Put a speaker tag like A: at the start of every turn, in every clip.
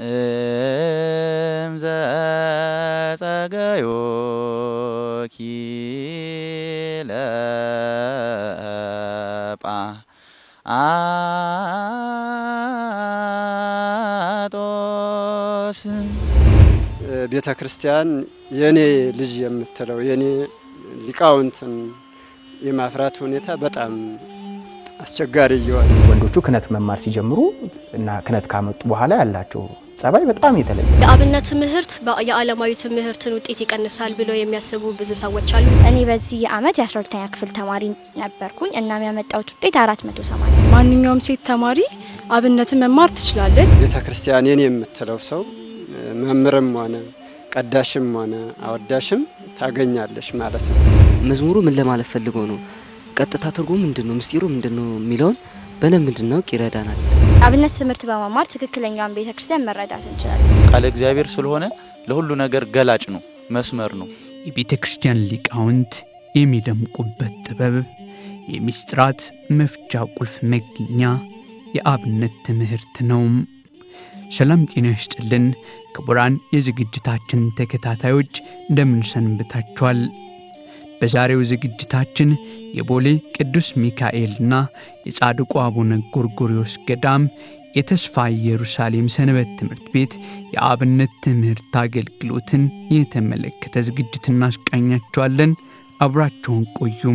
A: እምዘ ጸገዮ ኪለጳ አጦስ
B: ቤተ ክርስቲያን የኔ ልጅ የምትለው የኔ ሊቃውንትን የማፍራት ሁኔታ በጣም አስቸጋሪ እየሆነ
C: ወንዶቹ ክህነት መማር ሲጀምሩ እና ክህነት ካመጡ በኋላ ያላቸው ጸባይ በጣም የተለየ
D: የአብነት ትምህርት የዓለማዊ ትምህርትን ውጤት ይቀንሳል ብለው የሚያስቡ ብዙ ሰዎች አሉ።
E: እኔ በዚህ ዓመት የ12ኛ ክፍል ተማሪ ነበርኩኝ። እናም ያመጣሁት ውጤት 480
F: ማንኛውም ሴት ተማሪ አብነትን መማር ትችላለች።
B: ቤተ ክርስቲያን የኔ የምትለው ሰው መምህርም ሆነ ቀዳሽም ሆነ አወዳሽም ታገኛለች ማለት ነው።
G: መዝሙሩ ምን ለማለት ፈልጎ ነው፣ ቀጥታ ትርጉም ምንድን ነው፣ ምስጢሩ ምንድን ነው የሚለውን በደንብ እንድናውቅ ይረዳናል።
E: አብነት ትምህርት በመማር ትክክለኛውን ቤተ ክርስቲያን መረዳት እንችላለን።
A: ቃለ እግዚአብሔር ስለሆነ ለሁሉ ነገር ገላጭ ነው፣ መስመር ነው።
H: የቤተ ክርስቲያን ሊቃውንት የሚደምቁበት ጥበብ የሚስጥራት መፍቻ ቁልፍ መገኛ የአብነት ትምህርት ነው። ሰላም ጤና ይስጥልን ክቡራን የዝግጅታችን ተከታታዮች እንደምን ሰንብታችኋል? በዛሬው ዝግጅታችን የቦሌ ቅዱስ ሚካኤልና የጻድቁ አቡነ ጎርጎርዮስ ገዳም የተስፋ ኢየሩሳሌም ሰንበት ትምህርት ቤት የአብነት ትምህርት አገልግሎትን የተመለከተ ዝግጅት እናስቃኛችኋለን። አብራችሁን ቆዩም።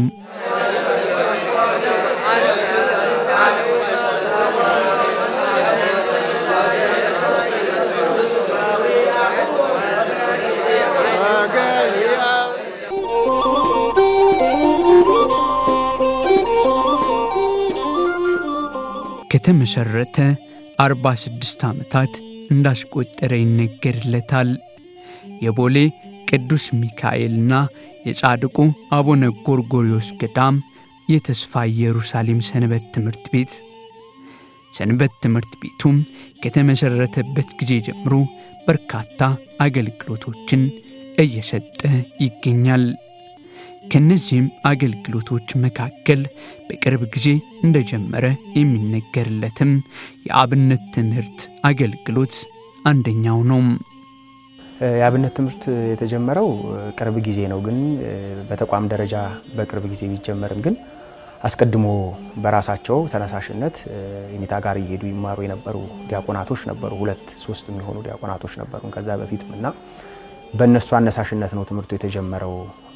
H: ከተመሠረተ 46 ዓመታት እንዳስቆጠረ ይነገርለታል። የቦሌ ቅዱስ ሚካኤልና የጻድቁ አቡነ ጎርጎርዮስ ገዳም የተስፋ ኢየሩሳሌም ሰንበት ትምህርት ቤት ሰንበት ትምህርት ቤቱም ከተመሠረተበት ጊዜ ጀምሮ በርካታ አገልግሎቶችን እየሰጠ ይገኛል። ከነዚህም አገልግሎቶች መካከል በቅርብ ጊዜ እንደጀመረ የሚነገርለትም የአብነት ትምህርት አገልግሎት አንደኛው ነው።
C: የአብነት ትምህርት የተጀመረው ቅርብ ጊዜ ነው። ግን በተቋም ደረጃ በቅርብ ጊዜ ቢጀመርም ግን አስቀድሞ በራሳቸው ተነሳሽነት የኔታ ጋር እየሄዱ ይማሩ የነበሩ ዲያቆናቶች ነበሩ። ሁለት ሶስት የሚሆኑ ዲያቆናቶች ነበሩ ከዛ በፊትም እና በእነሱ አነሳሽነት ነው ትምህርቱ የተጀመረው።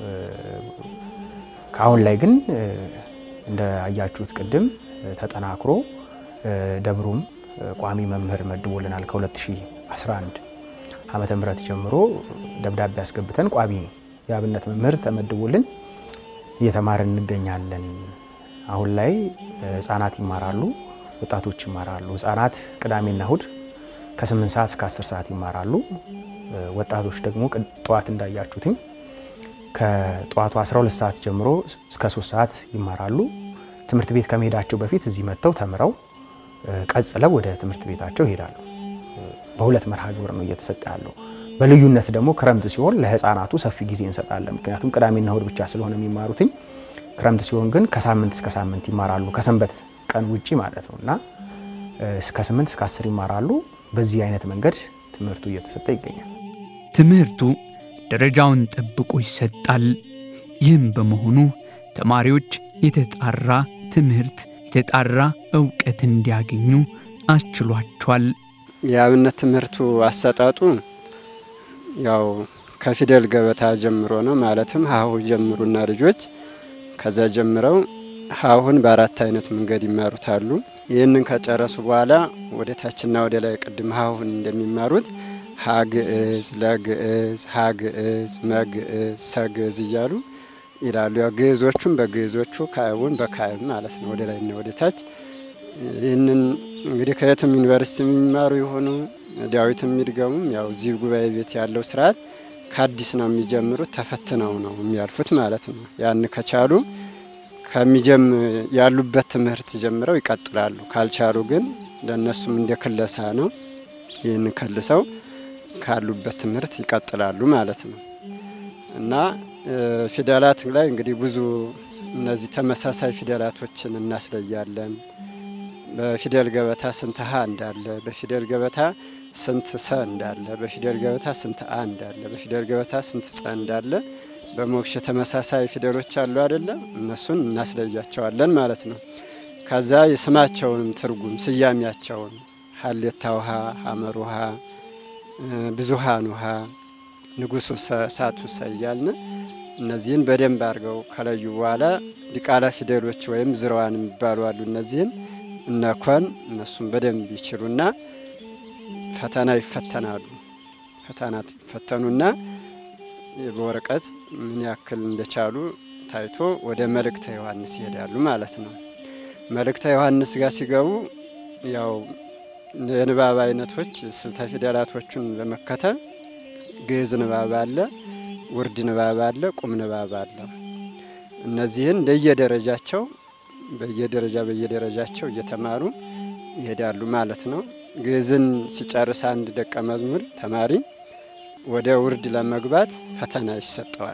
C: ከአሁን ላይ ግን እንደ አያችሁት ቅድም ተጠናክሮ ደብሩም ቋሚ መምህር መድቦልናል። ከ2011 ዓመተ ምህረት ጀምሮ ደብዳቤ አስገብተን ቋሚ የአብነት መምህር ተመድቦልን እየተማርን እንገኛለን። አሁን ላይ ህጻናት ይማራሉ፣ ወጣቶች ይማራሉ። ህጻናት ቅዳሜና እሁድ ከ8 ሰዓት እስከ 10 ሰዓት ይማራሉ። ወጣቶች ደግሞ ጠዋት እንዳያችሁትኝ ከጠዋቱ 12 ሰዓት ጀምሮ እስከ 3 ሰዓት ይማራሉ። ትምህርት ቤት ከመሄዳቸው በፊት እዚህ መጥተው ተምረው ቀጽለው ወደ ትምህርት ቤታቸው ይሄዳሉ። በሁለት መርሃ ግብር ነው እየተሰጠ ያለው። በልዩነት ደግሞ ክረምት ሲሆን ለህፃናቱ ሰፊ ጊዜ እንሰጣለን። ምክንያቱም ቅዳሜና እሁድ ብቻ ስለሆነ የሚማሩትኝ፣ ክረምት ሲሆን ግን ከሳምንት እስከ ሳምንት ይማራሉ። ከሰንበት ቀን ውጪ ማለት ነው እና እስከ 8 እስከ 10 ይማራሉ። በዚህ አይነት መንገድ ትምህርቱ እየተሰጠ ይገኛል።
H: ትምህርቱ ደረጃውን ጠብቆ ይሰጣል። ይህም በመሆኑ ተማሪዎች የተጣራ ትምህርት፣ የተጣራ እውቀት እንዲያገኙ አስችሏቸዋል።
B: የአብነት ትምህርቱ አሰጣጡ ያው ከፊደል ገበታ ጀምሮ ነው። ማለትም ሀሁ ጀምሩና ልጆች ከዛ ጀምረው ሀሁን በአራት አይነት መንገድ ይማሩታሉ። ይህንን ከጨረሱ በኋላ ወደ ታችና ወደ ላይ ቅድም ሀሁን እንደሚማሩት ሀግዕዝ፣ ለግዕዝ፣ ሀግዕዝ፣ መግዕዝ፣ ሰግዕዝ እያሉ ይላሉ። ያው ግዕዞቹም በግዕዞቹ ካዕቡን በካዕብ ማለት ነው፣ ወደ ላይና ወደ ታች። ይህንን እንግዲህ ከየትም ዩኒቨርሲቲ የሚማሩ የሆኑ ዳዊት የሚድገሙም ያው እዚህ ጉባኤ ቤት ያለው ስርዓት ከአዲስ ነው የሚጀምሩት፣ ተፈትነው ነው የሚያልፉት ማለት ነው። ያን ከቻሉ ከሚጀም ያሉበት ትምህርት ጀምረው ይቀጥላሉ። ካልቻሉ ግን ለእነሱም እንደ ክለሳ ነው። ይህን ከልሰው ካሉበት ትምህርት ይቀጥላሉ ማለት ነው እና ፊደላት ላይ እንግዲህ ብዙ እነዚህ ተመሳሳይ ፊደላቶችን እናስለያለን። በፊደል ገበታ ስንት ሀ እንዳለ፣ በፊደል ገበታ ስንት ሰ እንዳለ፣ በፊደል ገበታ ስንት አ እንዳለ፣ በፊደል ገበታ ስንት ጸ እንዳለ በሞክሸ ተመሳሳይ ፊደሎች አሉ አይደለም? እነሱን እናስለያቸዋለን ማለት ነው። ከዛ የስማቸውንም ትርጉም ስያሜያቸውን ሀሌታ ውሃ፣ ሀመር ውሃ፣ ብዙሃን ውሃ፣ ንጉሱ ሰ፣ ሳቱ ሰ እያልን እነዚህን በደንብ አድርገው ከለዩ በኋላ ዲቃላ ፊደሎች ወይም ዝርዋን የሚባሉ አሉ። እነዚህን እነኮን እነሱም በደንብ ይችሉና ፈተና ይፈተናሉ። ፈተና ይፈተኑና በወረቀት ምን ያክል እንደቻሉ ታይቶ ወደ መልእክተ ዮሐንስ ይሄዳሉ ማለት ነው። መልእክተ ዮሐንስ ጋር ሲገቡ ያው የንባብ አይነቶች ስልተ ፊደላቶቹን በመከተል ግዕዝ ንባብ አለ፣ ውርድ ንባብ አለ፣ ቁም ንባብ አለ። እነዚህን እንደየደረጃቸው በየደረጃ በየደረጃቸው እየተማሩ ይሄዳሉ ማለት ነው። ግዕዝን ሲጨርስ አንድ ደቀ መዝሙር ተማሪ ወደ ውርድ ለመግባት ፈተና ይሰጠዋል።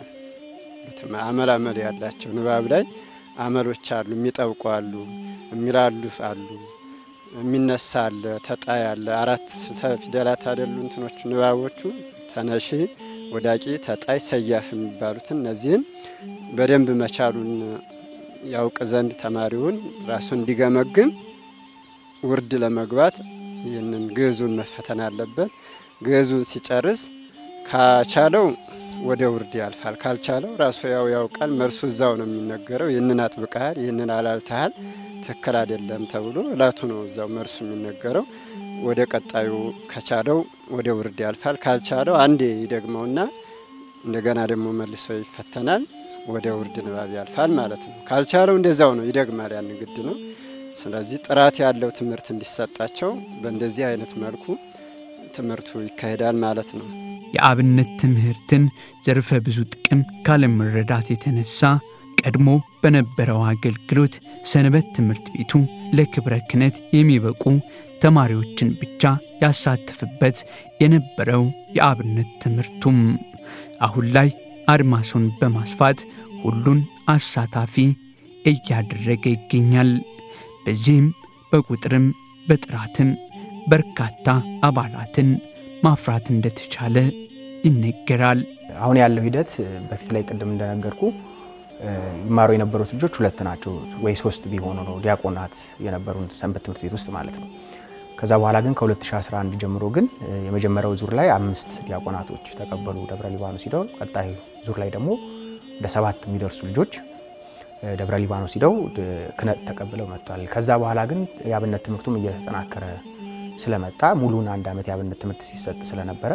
B: አመላመል ያላቸው ንባብ ላይ አመሎች አሉ፣ የሚጠብቁ አሉ፣ የሚላሉ አሉ፣ የሚነሳ አለ፣ ተጣይ አለ። አራት ስልተ ፊደላት አይደሉ እንትኖቹ ንባቦቹ ተነሺ፣ ወዳቂ፣ ተጣይ፣ ሰያፍ የሚባሉትን እነዚህን በደንብ መቻሉን ያውቅ ዘንድ ተማሪውን ራሱ እንዲገመግም ውርድ ለመግባት ይህንን ግዕዙን መፈተን አለበት። ግዕዙን ሲጨርስ ካቻለው ወደ ውርድ ያልፋል። ካልቻለው ራሱ ያው ያውቃል። መልሱ እዛው ነው የሚነገረው። ይህንን አጥብቀሃል፣ ይህንን አላልተሃል፣ ትክክል አይደለም ተብሎ እላቱ ነው እዛው መልሱ የሚነገረው። ወደ ቀጣዩ ከቻለው ወደ ውርድ ያልፋል። ካልቻለው አንዴ ይደግመውና እንደገና ደግሞ መልሶ ይፈተናል። ወደ ውርድ ንባብ ያልፋል ማለት ነው። ካልቻለው እንደዛው ነው ይደግማል። ያን ግድ ነው። ስለዚህ ጥራት ያለው ትምህርት እንዲሰጣቸው በእንደዚህ አይነት መልኩ ትምህርቱ ይካሄዳል ማለት ነው።
H: የአብነት ትምህርትን ዘርፈ ብዙ ጥቅም ካለመረዳት የተነሳ ቀድሞ በነበረው አገልግሎት ሰንበት ትምህርት ቤቱ ለክብረ ክህነት የሚበቁ ተማሪዎችን ብቻ ያሳትፍበት የነበረው የአብነት ትምህርቱም አሁን ላይ አድማሱን በማስፋት ሁሉን አሳታፊ እያደረገ ይገኛል። በዚህም በቁጥርም በጥራትም በርካታ አባላትን ማፍራት እንደተቻለ ይነገራል።
C: አሁን ያለው ሂደት በፊት ላይ ቅድም እንደነገርኩ ይማሩ የነበሩት ልጆች ሁለት ናቸው ወይ ሶስት ቢሆኑ ነው ዲያቆናት የነበሩን ሰንበት ትምህርት ቤት ውስጥ ማለት ነው። ከዛ በኋላ ግን ከ2011 ጀምሮ ግን የመጀመሪያው ዙር ላይ አምስት ዲያቆናቶች ተቀበሉ ደብረ ሊባኖስ ሂደው፣ ቀጣይ ዙር ላይ ደግሞ ወደ ሰባት የሚደርሱ ልጆች ደብረ ሊባኖስ ሂደው ክህነት ተቀብለው መጥቷል። ከዛ በኋላ ግን የአብነት ትምህርቱም እየተጠናከረ ስለመጣ ሙሉን አንድ ዓመት የአብነት ትምህርት ሲሰጥ ስለነበረ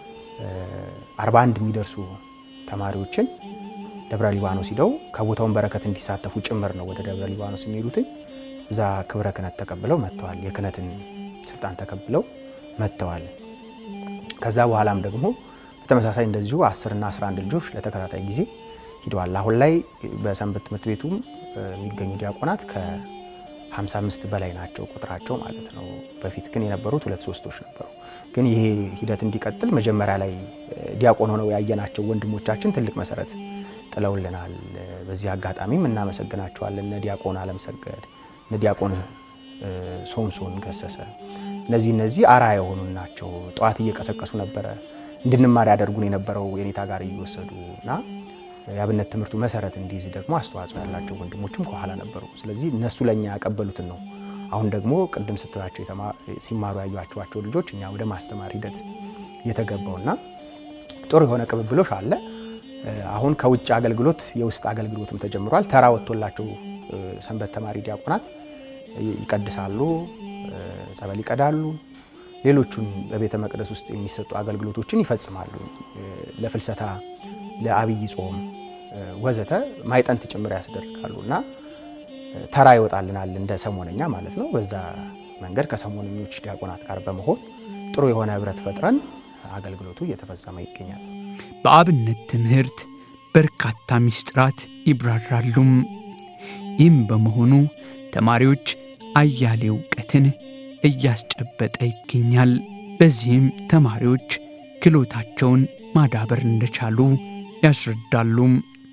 C: 41 የሚደርሱ ተማሪዎችን ደብረ ሊባኖስ ሂደው ከቦታውን በረከት እንዲሳተፉ ጭምር ነው ወደ ደብረ ሊባኖስ የሚሄዱትን እዛ ክብረ ክህነት ተቀብለው መጥተዋል። የክህነትን ስልጣን ተቀብለው መጥተዋል። ከዛ በኋላም ደግሞ በተመሳሳይ እንደዚሁ 10 እና 11 ልጆች ለተከታታይ ጊዜ ሂደዋል። አሁን ላይ በሰንበት ትምህርት ቤቱም የሚገኙ ዲያቆናት ከ55 በላይ ናቸው ቁጥራቸው ማለት ነው። በፊት ግን የነበሩት ሁለት ሶስቶች ነበሩ። ግን ይሄ ሂደት እንዲቀጥል መጀመሪያ ላይ ዲያቆን ሆነው ያየናቸው ወንድሞቻችን ትልቅ መሰረት ጥለውልናል። በዚህ አጋጣሚም እናመሰግናቸዋለን። እነ ዲያቆን አለምሰገድ፣ እነ ዲያቆን ሶምሶን ገሰሰ እነዚህ እነዚህ አራ የሆኑ ናቸው። ጠዋት እየቀሰቀሱ ነበረ እንድንማር ያደርጉን የነበረው የኔታ ጋር እየወሰዱ እና የአብነት ትምህርቱ መሰረት እንዲይዝ ደግሞ አስተዋጽኦ ያላቸው ወንድሞችም ከኋላ ነበሩ። ስለዚህ እነሱ ለእኛ ያቀበሉትን ነው አሁን ደግሞ ቅድም ስትያቸው ሲማሩ ያዩቸዋቸው ልጆች እኛ ወደ ማስተማር ሂደት እየተገባውና ጥሩ የሆነ ቅብብሎሽ አለ። አሁን ከውጭ አገልግሎት የውስጥ አገልግሎትም ተጀምሯል። ተራ ወጥቶላቸው ሰንበት ተማሪ ዲያቆናት ይቀድሳሉ፣ ጸበል ይቀዳሉ፣ ሌሎቹን በቤተ መቅደስ ውስጥ የሚሰጡ አገልግሎቶችን ይፈጽማሉ። ለፍልሰታ፣ ለአብይ ጾም ወዘተ ማይጠንት ጭምር ያስደርጋሉ እና ተራ ይወጣልናል እንደ ሰሞነኛ ማለት ነው። በዛ መንገድ ከሰሞነኞች ዲያቆናት ጋር በመሆን ጥሩ የሆነ ህብረት ፈጥረን አገልግሎቱ እየተፈጸመ ይገኛል።
H: በአብነት ትምህርት በርካታ ምስጢራት ይብራራሉም። ይህም በመሆኑ ተማሪዎች አያሌ እውቀትን እያስጨበጠ ይገኛል። በዚህም ተማሪዎች ክህሎታቸውን ማዳበር እንደቻሉ ያስረዳሉ።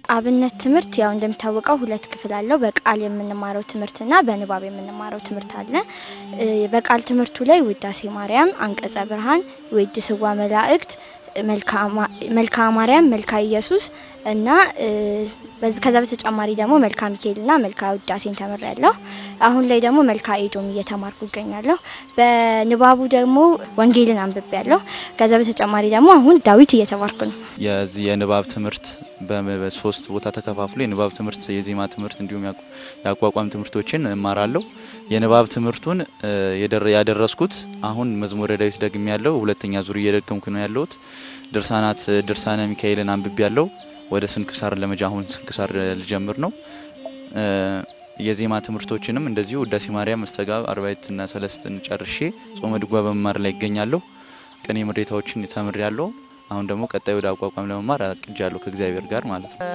E: አብነት ትምህርት ያው እንደሚታወቀው ሁለት ክፍል አለው። በቃል የምንማረው ትምህርትና በንባብ የምንማረው ትምህርት አለ። እ በቃል ትምህርቱ ላይ ውዳሴ ማርያም፣ አንቀጸ ብርሃን፣ ውድ ስዋ መላእክት፣ መልክአ ማርያም፣ መልክአ ኢየሱስ እና እ በዚ- ከዛ በተጨማሪ ደግሞ መልክአ ሚካኤልና መልክአ ውዳሴን ተምሬያለሁ። አሁን ላይ ደግሞ መልክአ ኤዶም እየተማርኩ እገኛለሁ። በንባቡ ደግሞ ወንጌልን አንብቤያለሁ። ከዛ በተጨማሪ ደግሞ አሁን ዳዊት እየተማርኩ ነው።
A: የዚህ የንባብ ትምህርት በ- በሶስት ቦታ ተከፋፍሎ የንባብ ትምህርት፣ የዜማ ትምህርት እንዲሁም ያቋ- የአቋቋም ትምህርቶችን እማራለሁ። የንባብ ትምህርቱን እ፣ የደረ- ያደረስኩት አሁን መዝሙረ ዳዊት ደግሜ ያለው ሁለተኛ ዙር እየደገምኩ ነው ያለሁት። ድርሳናት ድርሳነ ሚካኤልን አንብቤ ያለው ወደ ስንክሳር ለመጃ አሁን ስንክሳር ልጀምር ነው። እ፣ የዜማ ትምህርቶችንም እንደዚሁ ውዳሴ ማርያም፣ መስተጋብ፣ አርባዕትና ሰለስትን ጨርሼ ጾመ ድጓ በመማር ላይ ይገኛለሁ። ቅኔ ምሬታዎችን ተምሬ ያለው አሁን ደግሞ ቀጣይ ወደ አቋቋም ለመማር አቅጃለሁ ከእግዚአብሔር ጋር ማለት ነው።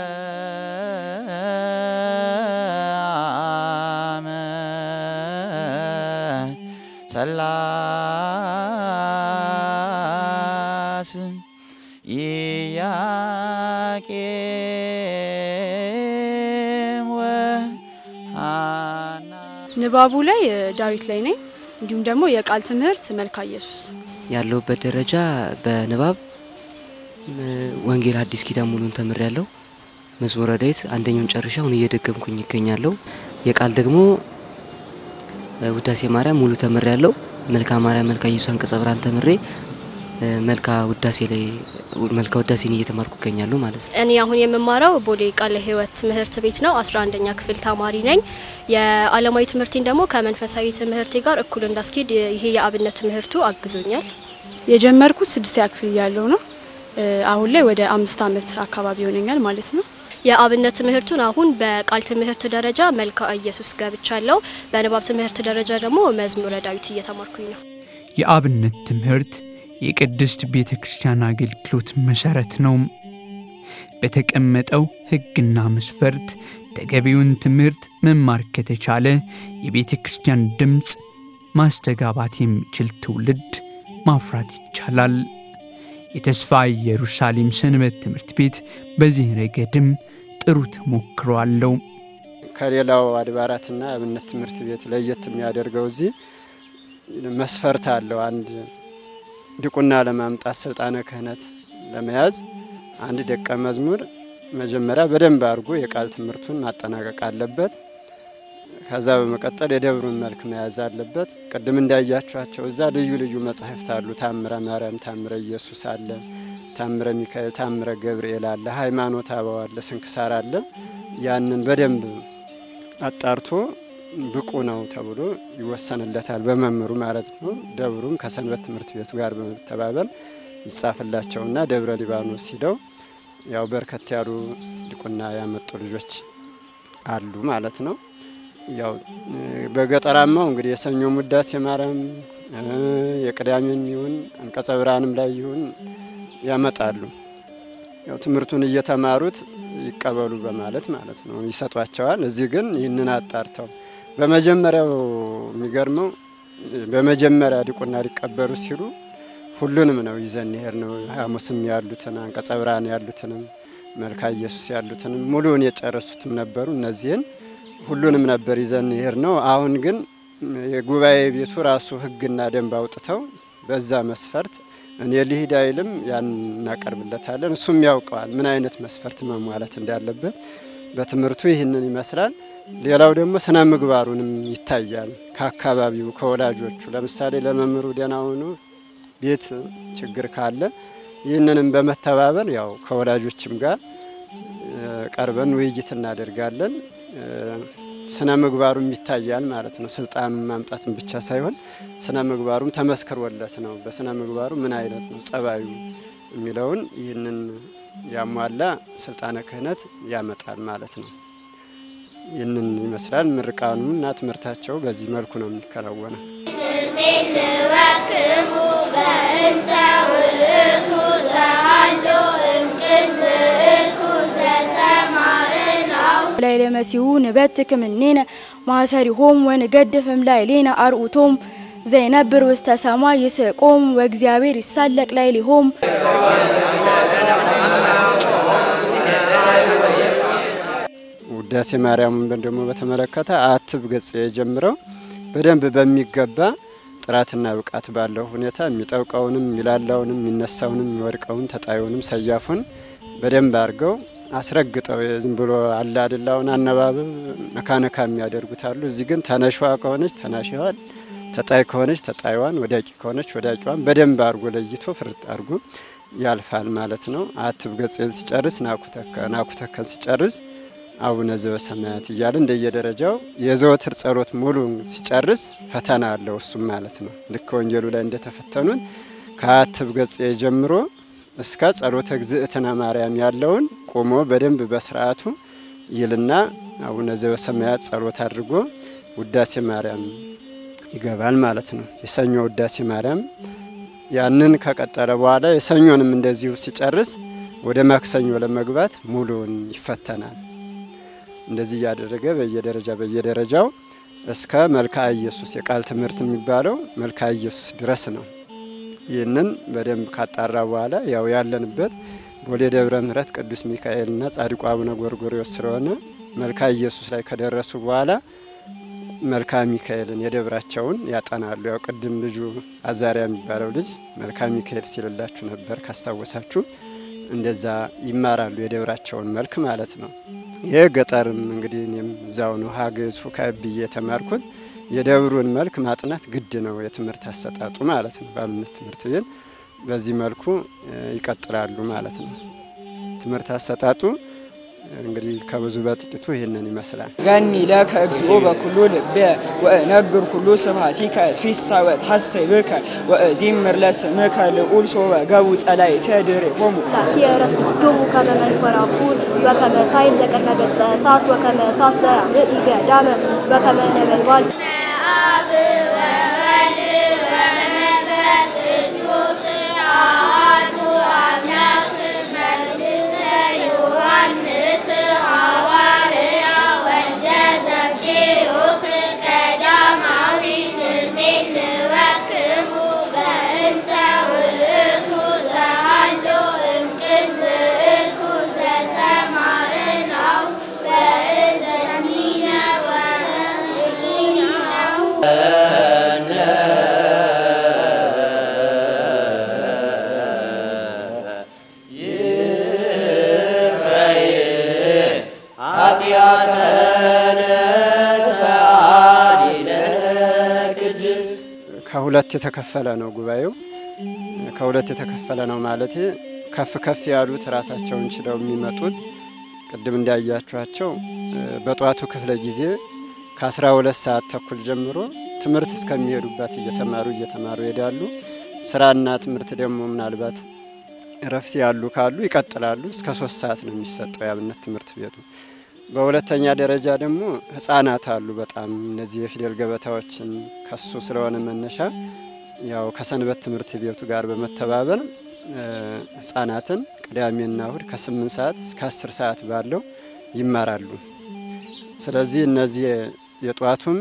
A: ሰላስ ኢያቄም ወሐና
F: ንባቡ ላይ እ፣ ዳዊት ላይ ነኝ። እንዲሁም ደግሞ የቃል ትምህርት መልክአ ኢየሱስ
G: ያለሁበት ደረጃ በንባብ እ፣ ወንጌል አዲስ ኪዳን ሙሉን ተምር ያለው መዝሙረ ዳዊት አንደኛውን ጨርሻ አሁን እየደገምኩኝ ይገኛለሁ። የቃል ደግሞ እ፣ ውዳሴ ማርያም ሙሉ ተምር ያለው መልክአ ማርያም፣ መልክአ ኢየሱስ፣ አንቀጸ ብርሃን ተምሬ እ፣ መልክአ ውዳሴ ላይ መልክአ ውዳሴን እየተማርኩ ይገኛለሁ ማለት ነው።
D: እኔ አሁን የምማረው ቦሌ ቃለ ሕይወት ትምህርት ቤት ነው። አስራ አንደኛ ክፍል ተማሪ ነኝ። የዓለማዊ ትምህርቴን ደግሞ ከመንፈሳዊ ትምህርቴ ጋር እኩል እንዳስኬድ ይሄ የአብነት ትምህርቱ አግዞኛል።
F: የጀመርኩት ስድስተኛ ክፍል እያለሁ ነው። እ፣ አሁን ላይ ወደ አምስት ዓመት አካባቢ ይሆነኛል ማለት ነው።
D: የአብነት ትምህርቱን አሁን በቃል ትምህርት ደረጃ መልክአ ኢየሱስ ገብቻለሁ። በንባብ ትምህርት ደረጃ ደግሞ መዝሙረ ዳዊት እየተማርኩኝ ነው።
H: የአብነት ትምህርት የቅድስት ቤተ ክርስቲያን አገልግሎት መሠረት ነው። በተቀመጠው ሕግና መስፈርት ተገቢውን ትምህርት መማር ከተቻለ የቤተ ክርስቲያን ድምፅ ማስተጋባት የሚችል ትውልድ ማፍራት ይቻላል። የተስፋ ኢየሩሳሌም ሰንበት ትምህርት ቤት በዚህ ረገድም ጥሩ ተሞክሮ አለው።
B: ከሌላው አድባራትና አብነት ትምህርት ቤት ለየት የሚያደርገው እዚህ መስፈርት አለው። አንድ ድቁና ለማምጣት ስልጣነ ክህነት ለመያዝ አንድ ደቀ መዝሙር መጀመሪያ በደንብ አድርጎ የቃል ትምህርቱን ማጠናቀቅ አለበት። ከዛ በመቀጠል የደብሩን መልክ መያዝ አለበት። ቅድም እንዳያችኋቸው እዛ ልዩ ልዩ መጻሕፍት አሉ። ታምረ ማርያም፣ ታምረ ኢየሱስ አለ፣ ታምረ ሚካኤል፣ ታምረ ገብርኤል አለ፣ ሃይማኖተ አበው አለ፣ ስንክሳር አለ። ያንን በደንብ አጣርቶ ብቁ ነው ተብሎ ይወሰንለታል፣ በመምህሩ ማለት ነው። ደብሩም ከሰንበት ትምህርት ቤቱ ጋር በመተባበር ይጻፍላቸውና ደብረ ሊባኖስ ሂደው ያው በርከት ያሉ ድቁና ያመጡ ልጆች አሉ ማለት ነው። ያው በገጠራማው እንግዲህ የሰኞ ውዳሴ ማርያም የቅዳሜም ይሁን አንቀጸ ብርሃንም ላይ ይሁን ያመጣሉ። ያው ትምህርቱን እየተማሩት ይቀበሉ በማለት ማለት ነው ይሰጧቸዋል። እዚህ ግን ይህንን አጣርተው በመጀመሪያው የሚገርመው በመጀመሪያ ዲቁና ሊቀበሉ ሲሉ ሁሉንም ነው ይዘን ይሄድ ነው። ሐሙስም ያሉትን አንቀጸ ብርሃን ያሉትንም መልካ ኢየሱስ ያሉትንም ሙሉውን የጨረሱትም ነበሩ። እነዚህን ሁሉንም ነበር ይዘን ይሄድ ነው። አሁን ግን የጉባኤ ቤቱ ራሱ ሕግና ደንብ አውጥተው በዛ መስፈርት እኔ ልሂድ አይልም፣ ያን እናቀርብለታለን። እሱም ያውቀዋል ምን አይነት መስፈርት መሟላት እንዳለበት። በትምህርቱ ይህንን ይመስላል። ሌላው ደግሞ ስነ ምግባሩንም ይታያል። ከአካባቢው ከወላጆቹ፣ ለምሳሌ ለመምህሩ ደህና ሆኖ ቤት ችግር ካለ ይህንንም በመተባበር ያው ከወላጆችም ጋር ቀርበን ውይይት እናደርጋለን። ስነ ምግባሩም ይታያል ማለት ነው። ስልጣኑን ማምጣትን ብቻ ሳይሆን ስነ ምግባሩም ተመስክሮለት ነው። በስነ ምግባሩ ምን አይነት ነው ጸባዩ የሚለውን ይህንን ያሟላ ስልጣነ ክህነት ያመጣል ማለት ነው። ይህንን ይመስላል። ምርቃኑ እና ትምህርታቸው በዚህ መልኩ ነው የሚከናወነው።
I: ላይለ መሲሁ ንበትክ እምኔነ ማሰሪሆም ወንገድፍም ላዕሌነ አርዑቶም ዘይነብር ውስተ ሰማይ ይስቆም ወእግዚአብሔር ይሳለቅ ላዕሌሆም
B: ውዳሴ ማርያምን ደግሞ በተመለከተ አትብ ገጽ የጀምረው በደንብ በሚገባ ጥራትና ብቃት ባለው ሁኔታ የሚጠብቀውንም የሚላላውንም የሚነሳውንም የሚወድቀውን ተጣዩንም ሰያፉን በደንብ አድርገው አስረግጠው ዝም ብሎ አለ አድላውን አነባበብ ነካነካ የሚያደርጉት አሉ። እዚህ ግን ተነሿ ከሆነች ተናሽዋን፣ ተጣይ ከሆነች ተጣይዋን፣ ወዳቂ ከሆነች ወዳቂዋን በደንብ አድርጎ ለይቶ ፍርጥ አድርጎ ያልፋል ማለት ነው። አትብ ገጽን ሲጨርስ ናኩተከን ሲጨርስ አቡነ ዘበሰማያት እያለ እንደየደረጃው የዘወትር ጸሎት ሙሉን ሲጨርስ ፈተና አለው እሱም ማለት ነው። ልክ ወንጌሉ ላይ እንደተፈተኑን ከአትብ ገጽ ጀምሮ እስከ ጸሎተ እግዝእትነ ማርያም ያለውን ቆሞ በደንብ በስርዓቱ ይልና አቡነ ዘበሰማያት ጸሎት አድርጎ ውዳሴ ማርያም ይገባል ማለት ነው። የሰኞ ውዳሴ ማርያም ያንን ከቀጠለ በኋላ የሰኞንም እንደዚሁ ሲጨርስ ወደ ማክሰኞ ለመግባት ሙሉውን ይፈተናል። እንደዚህ እያደረገ በየደረጃ በየደረጃው እስከ መልክዓ ኢየሱስ የቃል ትምህርት የሚባለው መልክዓ ኢየሱስ ድረስ ነው። ይህንን በደንብ ካጣራ በኋላ ያው ያለንበት ቦሌ ደብረ ምሕረት ቅዱስ ሚካኤልና ጻድቁ አቡነ ጎርጎርዮስ ስለሆነ መልክዓ ኢየሱስ ላይ ከደረሱ በኋላ መልክዓ ሚካኤልን የደብራቸውን ያጠናሉ። ያው ቅድም ልጁ አዛሪያ የሚባለው ልጅ መልክዓ ሚካኤል ሲልላችሁ ነበር ካስታወሳችሁ። እንደዛ ይማራሉ የደብራቸውን መልክ ማለት ነው። ይህ ገጠርም እንግዲህ እኔም እዛው ነው ሀገዝ ብዬ የተማርኩት የደብሩን መልክ ማጥናት ግድ ነው፣ የትምህርት አሰጣጡ ማለት ነው። በአብነት ትምህርት ቤት በዚህ መልኩ ይቀጥላሉ ማለት ነው። ትምህርት አሰጣጡ እንግዲህ ከብዙ በጥቂቱ ይህንን ይመስላል።
J: ገኒ ለከ እግዚኦ በኩሉ ልቤ ወእነግር ኩሉ ስብሐቲከ ፊሳወት ሐሰይ ብከ ወእዚምር ለስምከ ልዑል ሶበ ገቡ ጸላእተ ድሬሆሙ
D: ፊየረስዶሙ ከመ መንኮራኩር ወከመ ሳይል ዘቅድመ ገጸ እሳት ወከመ እሳት ዘያምዕ ገዳመ ወከመ ነበልባል
B: ከሁለት የተከፈለ ነው ጉባኤው። ከሁለት የተከፈለ ነው ማለት ከፍ ከፍ ያሉት ራሳቸውን ችለው የሚመጡት ቅድም እንዳያችኋቸው በጠዋቱ ክፍለ ጊዜ ከአስራ ሁለት ሰዓት ተኩል ጀምሮ ትምህርት እስከሚሄዱበት እየተማሩ እየተማሩ ይሄዳሉ። ስራና ትምህርት ደግሞ ምናልባት እረፍት ያሉ ካሉ ይቀጥላሉ። እስከ ሶስት ሰዓት ነው የሚሰጠው የአብነት ትምህርት ቤቱ። በሁለተኛ ደረጃ ደግሞ ህጻናት አሉ። በጣም እነዚህ የፊደል ገበታዎችን ከሱ ስለሆነ መነሻ ያው ከሰንበት ትምህርት ቤቱ ጋር በመተባበር ህጻናትን ቅዳሜና እሁድ ከስምንት ሰዓት እስከ አስር ሰዓት ባለው ይማራሉ። ስለዚህ እነዚህ የጠዋቱም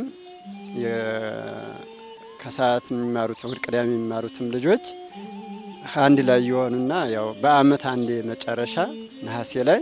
B: ከሰዓት የሚማሩት እሁድ ቅዳሜ የሚማሩትም ልጆች አንድ ላይ የሆኑና ያው በአመት አንዴ መጨረሻ ነሐሴ ላይ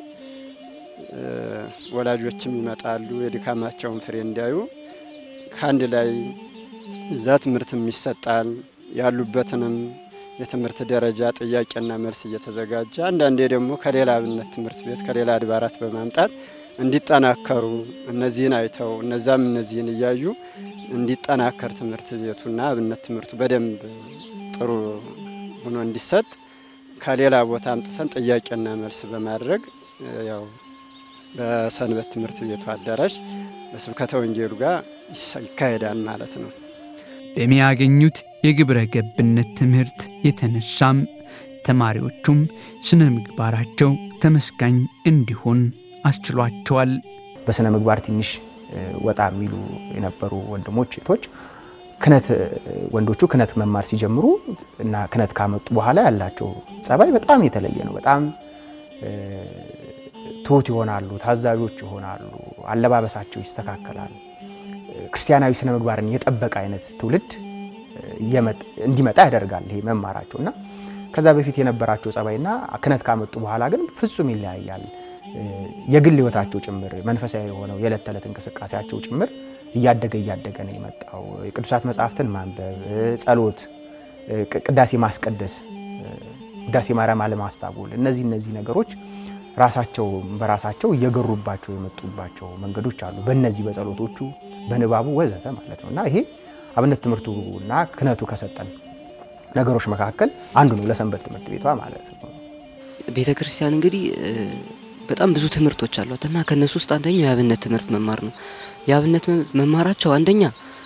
B: ወላጆችም ይመጣሉ የድካማቸውን ፍሬ እንዲያዩ ከአንድ ላይ እዛ ትምህርትም ይሰጣል። ያሉበትንም የትምህርት ደረጃ ጥያቄና መልስ እየተዘጋጀ አንዳንዴ ደግሞ ከሌላ አብነት ትምህርት ቤት ከሌላ አድባራት በማምጣት እንዲጠናከሩ እነዚህን አይተው እነዛም እነዚህን እያዩ እንዲጠናከር ትምህርት ቤቱና አብነት ትምህርቱ በደንብ ጥሩ ሆኖ እንዲሰጥ ከሌላ ቦታ አምጥተን ጥያቄና መልስ በማድረግ ያው በሰንበት ትምህርት ቤቱ አዳራሽ በስብከተ ወንጌሉ ጋር ይካሄዳል ማለት ነው።
H: በሚያገኙት የግብረ ገብነት ትምህርት የተነሳም ተማሪዎቹም ስነ ምግባራቸው ተመስጋኝ እንዲሆን አስችሏቸዋል።
C: በስነ ምግባር ትንሽ ወጣ የሚሉ የነበሩ ወንድሞች ሴቶች ክነት ወንዶቹ ክነት መማር ሲጀምሩ እና ክነት ካመጡ በኋላ ያላቸው ጸባይ በጣም የተለየ ነው። በጣም ትሁት ይሆናሉ፣ ታዛዦች ይሆናሉ፣ አለባበሳቸው ይስተካከላል። ክርስቲያናዊ ስነ ምግባርን የጠበቀ አይነት ትውልድ እንዲመጣ ያደርጋል ይሄ መማራቸው እና ከዛ በፊት የነበራቸው ጸባይና ክህነት ካመጡ በኋላ ግን ፍጹም ይለያያል። የግል ህይወታቸው ጭምር መንፈሳዊ የሆነው የዕለት ተዕለት እንቅስቃሴያቸው ጭምር እያደገ እያደገ ነው የመጣው። የቅዱሳት መጽሐፍትን ማንበብ፣ ጸሎት፣ ቅዳሴ ማስቀደስ፣ ውዳሴ ማርያም አለማስታጎል፣ እነዚህ እነዚህ ነገሮች ራሳቸው በራሳቸው እየገሩባቸው የመጡባቸው መንገዶች አሉ። በእነዚህ በጸሎቶቹ በንባቡ ወዘተ ማለት ነው እና ይሄ አብነት ትምህርቱና ክህነቱ ከሰጠን ነገሮች መካከል አንዱ ነው ለሰንበት ትምህርት ቤቷ ማለት ነው።
G: ቤተ ክርስቲያን እንግዲህ በጣም ብዙ ትምህርቶች አሏት እና ከእነሱ ውስጥ አንደኛው የአብነት ትምህርት መማር ነው። የአብነት መማራቸው አንደኛ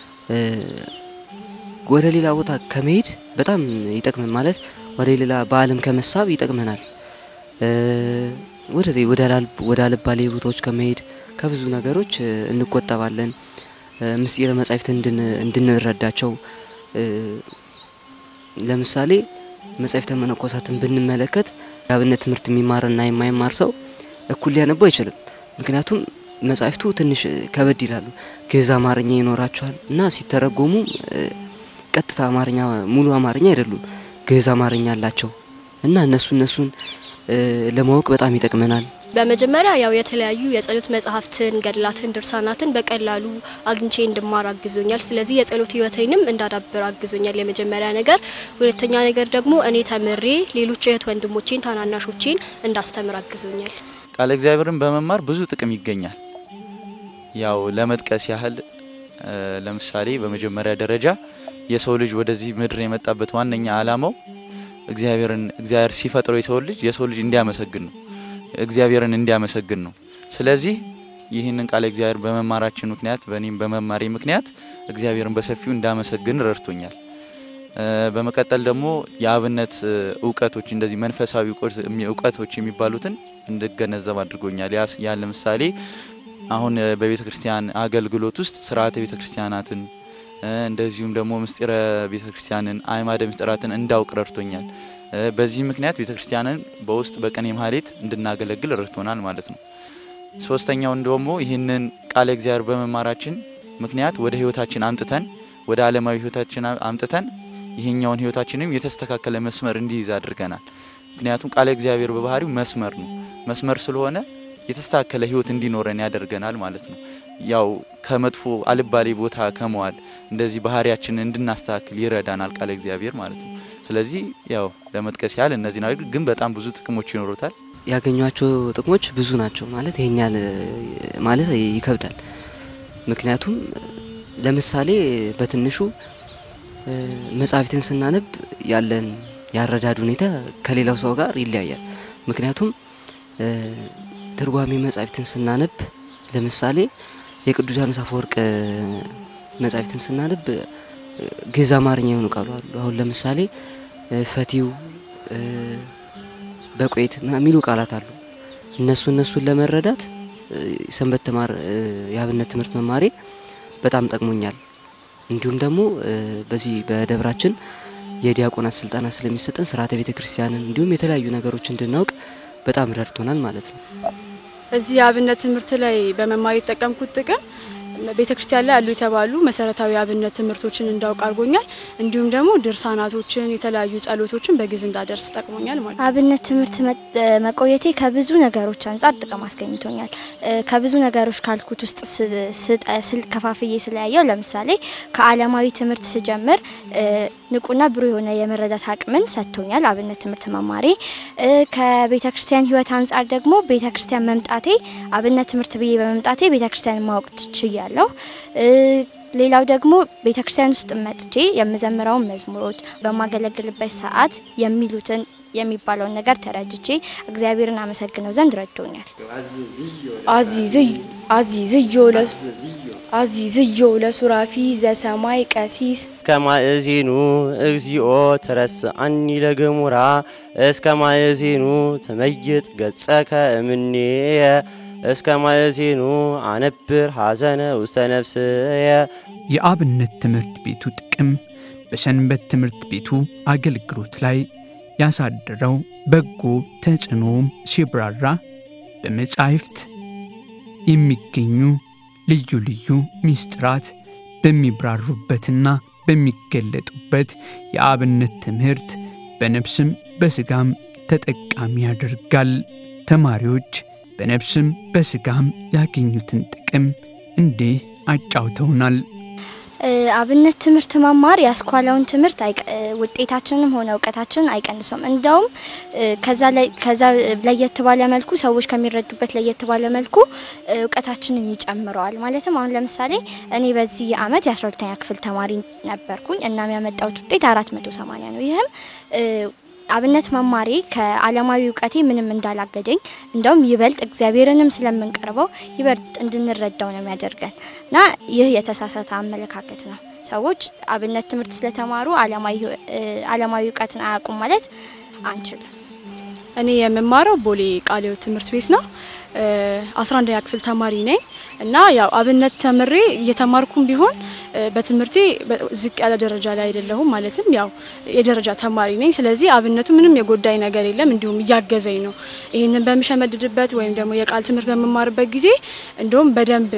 G: ወደ ሌላ ቦታ ከመሄድ በጣም ይጠቅመን ማለት ወደ ሌላ በዓለም ከመሳብ ይጠቅመናል። ወደዚህ ወደ አልባሌ ቦታዎች ከመሄድ ከብዙ ነገሮች እንቆጠባለን። ምስጢረ መጻሕፍት እንድንረዳቸው ለምሳሌ መጻሕፍተ መነኮሳትን ብንመለከት የአብነት ትምህርት የሚማርና የማይማር ሰው እኩል ሊያነቡ አይችልም። ምክንያቱም መጻሕፍቱ ትንሽ ከበድ ይላሉ። ግዕዝ አማርኛ ይኖራቸዋል እና ሲተረጎሙ ቀጥታ አማርኛ ሙሉ አማርኛ አይደሉም፣ ግዕዝ አማርኛ አላቸው እና እነሱ እነሱን ለማወቅ በጣም ይጠቅመናል።
D: በመጀመሪያ ያው የተለያዩ የጸሎት መጽሐፍትን፣ ገድላትን፣ ድርሳናትን በቀላሉ አግኝቼ እንድማር አግዞኛል። ስለዚህ የጸሎት ሕይወቴንም እንዳዳብር አግዞኛል የመጀመሪያ ነገር። ሁለተኛ ነገር ደግሞ እኔ ተምሬ ሌሎች እህት ወንድሞቼን ታናናሾቼን እንዳስተምር አግዞኛል።
A: ቃለ እግዚአብሔርን በመማር ብዙ ጥቅም ይገኛል። ያው ለመጥቀስ ያህል ለምሳሌ በመጀመሪያ ደረጃ የሰው ልጅ ወደዚህ ምድር የመጣበት ዋነኛ ዓላማው እግዚአብሔርን እግዚአብሔር ሲፈጥረው የሰው ልጅ የሰው ልጅ እንዲያመሰግን ነው እግዚአብሔርን እንዲያመሰግን ነው። ስለዚህ ይህንን ቃለ እግዚአብሔር በመማራችን ምክንያት በእኔም በመማሬ ምክንያት እግዚአብሔርን በሰፊው እንዳመሰግን ረድቶኛል። በመቀጠል ደግሞ የአብነት እውቀቶች እንደዚህ መንፈሳዊ እውቀቶች የሚባሉትን እንድገነዘብ አድርጎኛል። ያ ለምሳሌ አሁን በቤተ ክርስቲያን አገልግሎት ውስጥ ስርዓተ ቤተ ክርስቲያናትን እንደዚሁም ደግሞ ምስጢረ ቤተ ክርስቲያንን አዕማደ ምስጢራትን እንዳውቅ ረድቶኛል። በዚህ ምክንያት ቤተ ክርስቲያንን በውስጥ በቅኔ ማህሌት እንድናገለግል ረድቶናል ማለት ነው። ሶስተኛው ደግሞ ይህንን ቃለ እግዚአብሔር በመማራችን ምክንያት ወደ ህይወታችን አምጥተን ወደ ዓለማዊ ህይወታችን አምጥተን ይሄኛውን ህይወታችንም የተስተካከለ መስመር እንዲይዝ አድርገናል። ምክንያቱም ቃለ እግዚአብሔር በባህሪው መስመር ነው። መስመር ስለሆነ የተስተካከለ ህይወት እንዲኖረን ያደርገናል ማለት ነው። ያው ከመጥፎ አልባሌ ቦታ ከመዋል እንደዚህ ባህሪያችንን እንድናስተካክል ይረዳናል ቃለ እግዚአብሔር ማለት ነው። ስለዚህ ያው ለመጥቀስ ያህል እነዚህ ናቸው፣ ግን በጣም ብዙ ጥቅሞች ይኖሩታል።
G: ያገኟቸው ጥቅሞች ብዙ ናቸው ማለት ይሄን ያህል ማለት ይከብዳል። ምክንያቱም ለምሳሌ በትንሹ መጽሐፍትን ስናነብ ያለን ያረዳድ ሁኔታ ከሌላው ሰው ጋር ይለያያል። ምክንያቱም ትርጓሜ መጽሐፍትን ስናነብ ለምሳሌ የቅዱስ አፈወርቅ መጽሐፍትን ስናነብ ግዕዝ አማርኛ የሆኑ ቃሉ አሉ። አሁን ለምሳሌ ፈቲው፣ በቆይት የሚሉ ቃላት አሉ። እነሱ እነሱን ለመረዳት ሰንበት ተማር የአብነት ትምህርት መማሬ በጣም ጠቅሞኛል። እንዲሁም ደግሞ በዚህ በደብራችን የዲያቆናት ስልጠና ስለሚሰጠን ስርዓተ ቤተ ክርስቲያንን እንዲሁም የተለያዩ ነገሮች እንድናውቅ በጣም ረድቶናል ማለት ነው።
F: እዚህ የአብነት ትምህርት ላይ በመማር የተጠቀምኩት ጥቅም ቤተ ክርስቲያን ላይ ያሉ የተባሉ መሰረታዊ የአብነት ትምህርቶችን እንዳውቅ አድርጎኛል። እንዲሁም ደግሞ ድርሳናቶችን፣ የተለያዩ ጸሎቶችን በግዕዝ እንዳደርስ ጠቅሞኛል ማለት ነው።
E: አብነት ትምህርት መቆየቴ ከብዙ ነገሮች አንጻር ጥቅም አስገኝቶኛል። ከብዙ ነገሮች ካልኩት ውስጥ ስል ከፋፍዬ ስለያየው ለምሳሌ ከዓለማዊ ትምህርት ስጀምር ንቁና ብሩህ የሆነ የመረዳት አቅምን ሰጥቶኛል። አብነት ትምህርት መማሬ ከቤተ ክርስቲያን ሕይወት አንጻር ደግሞ ቤተ ክርስቲያን መምጣቴ አብነት ትምህርት ብዬ በመምጣቴ ቤተ ክርስቲያን ማወቅ ችያለሁ። ሌላው ደግሞ ቤተ ክርስቲያን ውስጥ መጥቼ የምዘምረውን መዝሙሮች በማገለግልበት ሰዓት የሚሉትን የሚባለውን ነገር ተረድቼ እግዚአብሔርን አመሰግነው ዘንድ ረድቶኛል።
I: አዚዝዮ ለሱራፊ ዘሰማይ ቀሲስ
K: ከማእዜኑ እግዚኦ ትረስአኒ ለገሙራ እስከ ማእዜኑ ትመይጥ ገጸከ እምኔየ እስከ ማእዜኑ አነብር ሐዘነ ውስተ ነፍስየ።
H: የአብነት ትምህርት ቤቱ ጥቅም በሰንበት ትምህርት ቤቱ አገልግሎት ላይ ያሳደረው በጎ ተጽዕኖም ሲብራራ በመጻሕፍት የሚገኙ ልዩ ልዩ ምስጢራት በሚብራሩበትና በሚገለጡበት የአብነት ትምህርት በነፍስም በስጋም ተጠቃሚ ያደርጋል። ተማሪዎች በነፍስም በስጋም ያገኙትን ጥቅም እንዲህ አጫውተውናል።
E: አብነት ትምህርት መማር ያስኳላውን ትምህርት ውጤታችንም ሆነ እውቀታችንን አይቀንሰውም። እንደውም ከዛ ለየት ባለ መልኩ ሰዎች ከሚረዱበት ለየት ባለ መልኩ እውቀታችንን ይጨምረዋል። ማለትም አሁን ለምሳሌ እኔ በዚህ አመት የ12ተኛ ክፍል ተማሪ ነበርኩኝ እና የሚያመጣውት ውጤት 480 ነው። ይህም አብነት መማሬ ከዓለማዊ እውቀቴ ምንም እንዳላገደኝ እንደውም ይበልጥ እግዚአብሔርንም ስለምንቀርበው ይበልጥ እንድንረዳው ነው የሚያደርገን እና ይህ የተሳሳተ አመለካከት ነው። ሰዎች አብነት ትምህርት ስለተማሩ ዓለማዊ እውቀትን አያውቁም ማለት አንችልም።
F: እኔ የምማረው ቦሌ ቃለ ሕይወት ትምህርት ቤት ነው። አስራ አንደኛ ክፍል ተማሪ ነኝ እና ያው አብነት ተምሬ እየተማርኩም ቢሆን በትምህርቴ ዝቅ ያለ ደረጃ ላይ አይደለሁም። ማለትም ያው የደረጃ ተማሪ ነኝ። ስለዚህ አብነቱ ምንም የጎዳኝ ነገር የለም፣ እንዲሁም እያገዘኝ ነው። ይህንን በምሸመድድበት ወይም ደግሞ የቃል ትምህርት በምማርበት ጊዜ እንዲሁም በደንብ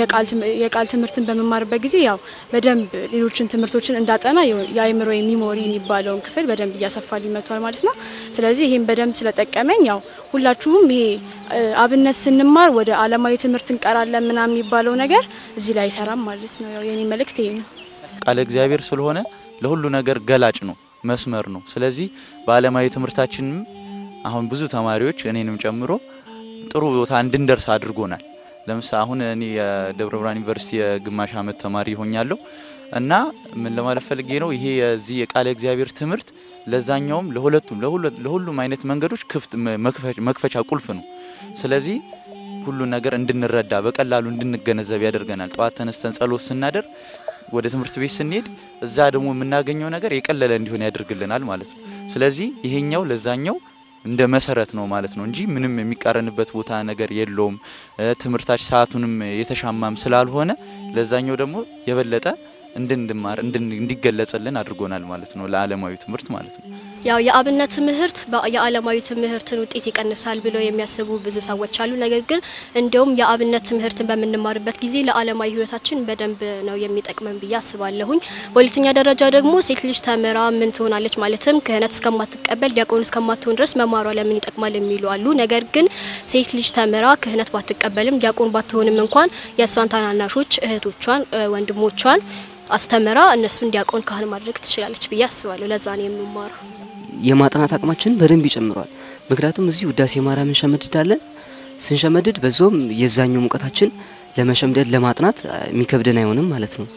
F: የቃል ትምህርትን በምማርበት ጊዜ ያው በደንብ ሌሎችን ትምህርቶችን እንዳጠና የአእምሮ ሚሞሪ የሚባለውን ክፍል በደንብ እያሰፋልኝ መጥቷል ማለት ነው። ስለዚህ ይህም በደንብ ስለጠቀመኝ ያው ሁላችሁም ይሄ አብነት ስንማር ወደ ዓለማዊ ትምህርት እንቀራለን ምናምን የሚባለው ነገር እዚህ ላይ አይሰራም ማለት ነው። ያው የኔ መልእክት ይሄ ነው።
A: ቃለ እግዚአብሔር ስለሆነ ለሁሉ ነገር ገላጭ ነው፣ መስመር ነው። ስለዚህ በዓለማዊ ትምህርታችንም አሁን ብዙ ተማሪዎች እኔንም ጨምሮ ጥሩ ቦታ እንድንደርስ አድርጎናል። ለምሳሌ አሁን እኔ የደብረ ብርሃን ዩኒቨርሲቲ የግማሽ ዓመት ተማሪ ሆኛለሁ እና ምን ለማለት ፈልጌ ነው ይሄ የዚህ የቃለ እግዚአብሔር ትምህርት ለዛኛውም ለሁለቱም ለሁሉም አይነት መንገዶች ክፍት መክፈቻ ቁልፍ ነው። ስለዚህ ሁሉን ነገር እንድንረዳ በቀላሉ እንድንገነዘብ ያደርገናል። ጠዋት ተነስተን ጸሎት ስናደር ወደ ትምህርት ቤት ስንሄድ እዛ ደግሞ የምናገኘው ነገር የቀለለ እንዲሆን ያደርግልናል ማለት ነው። ስለዚህ ይሄኛው ለዛኛው እንደ መሰረት ነው ማለት ነው እንጂ ምንም የሚቃረንበት ቦታ ነገር የለውም። ትምህርታችን ሰዓቱንም የተሻማም ስላልሆነ ለዛኛው ደግሞ የበለጠ እንድንማር እንዲገለጽልን አድርጎናል ማለት ነው። ለዓለማዊ ትምህርት ማለት ነው።
D: ያው የአብነት ትምህርት የዓለማዊ ትምህርትን ውጤት ይቀንሳል ብለው የሚያስቡ ብዙ ሰዎች አሉ። ነገር ግን እንዲሁም የአብነት ትምህርትን በምንማርበት ጊዜ ለዓለማዊ ሕይወታችን በደንብ ነው የሚጠቅመን ብዬ አስባለሁኝ። በሁለተኛ ደረጃ ደግሞ ሴት ልጅ ተምራ ምን ትሆናለች ማለትም ክህነት እስከማትቀበል ዲያቆን እስከማትሆን ድረስ መማሯ ለምን ይጠቅማል የሚሉ አሉ። ነገር ግን ሴት ልጅ ተምራ ክህነት ባትቀበልም ዲያቆን ባትሆንም እንኳን የእሷን ታናናሾች እህቶቿን፣ ወንድሞቿን አስተምራ እነሱን ዲያቆን ካህን ማድረግ ትችላለች ብዬ አስባለሁ። ለዛ ነው የምማረው።
G: የማጥናት አቅማችንን በደንብ ይጨምረዋል። ምክንያቱም እዚህ ውዳሴ ማርያም እንሸመድዳለን። ስንሸመድድ በዛውም የዛኛው ሙቀታችን ለመሸምደድ ለማጥናት የሚከብደን አይሆንም ማለት ነው።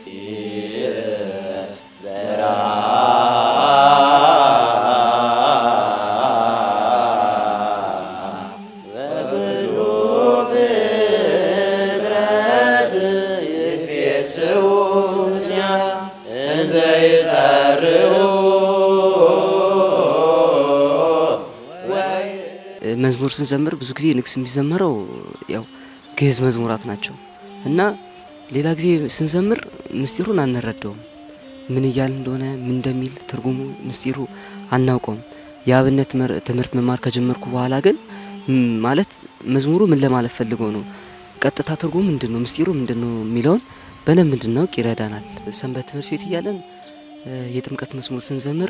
G: መዝሙር ስንዘምር ብዙ ጊዜ ንግስ የሚዘመረው ያው ግዕዝ መዝሙራት ናቸው እና ሌላ ጊዜ ስንዘምር ምስጢሩን አንረዳውም። ምን እያል እንደሆነ ምን እንደሚል ትርጉሙ ምስጢሩ አናውቀውም። የአብነት ትምህርት መማር ከጀመርኩ በኋላ ግን ማለት መዝሙሩ ምን ለማለት ፈልገው ነው፣ ቀጥታ ትርጉሙ ምንድን ነው፣ ምስጢሩ ምንድን ነው የሚለውን በደንብ እንድናውቅ ይረዳናል። ሰንበት ትምህርት ቤት እያለን የጥምቀት መዝሙር ስንዘምር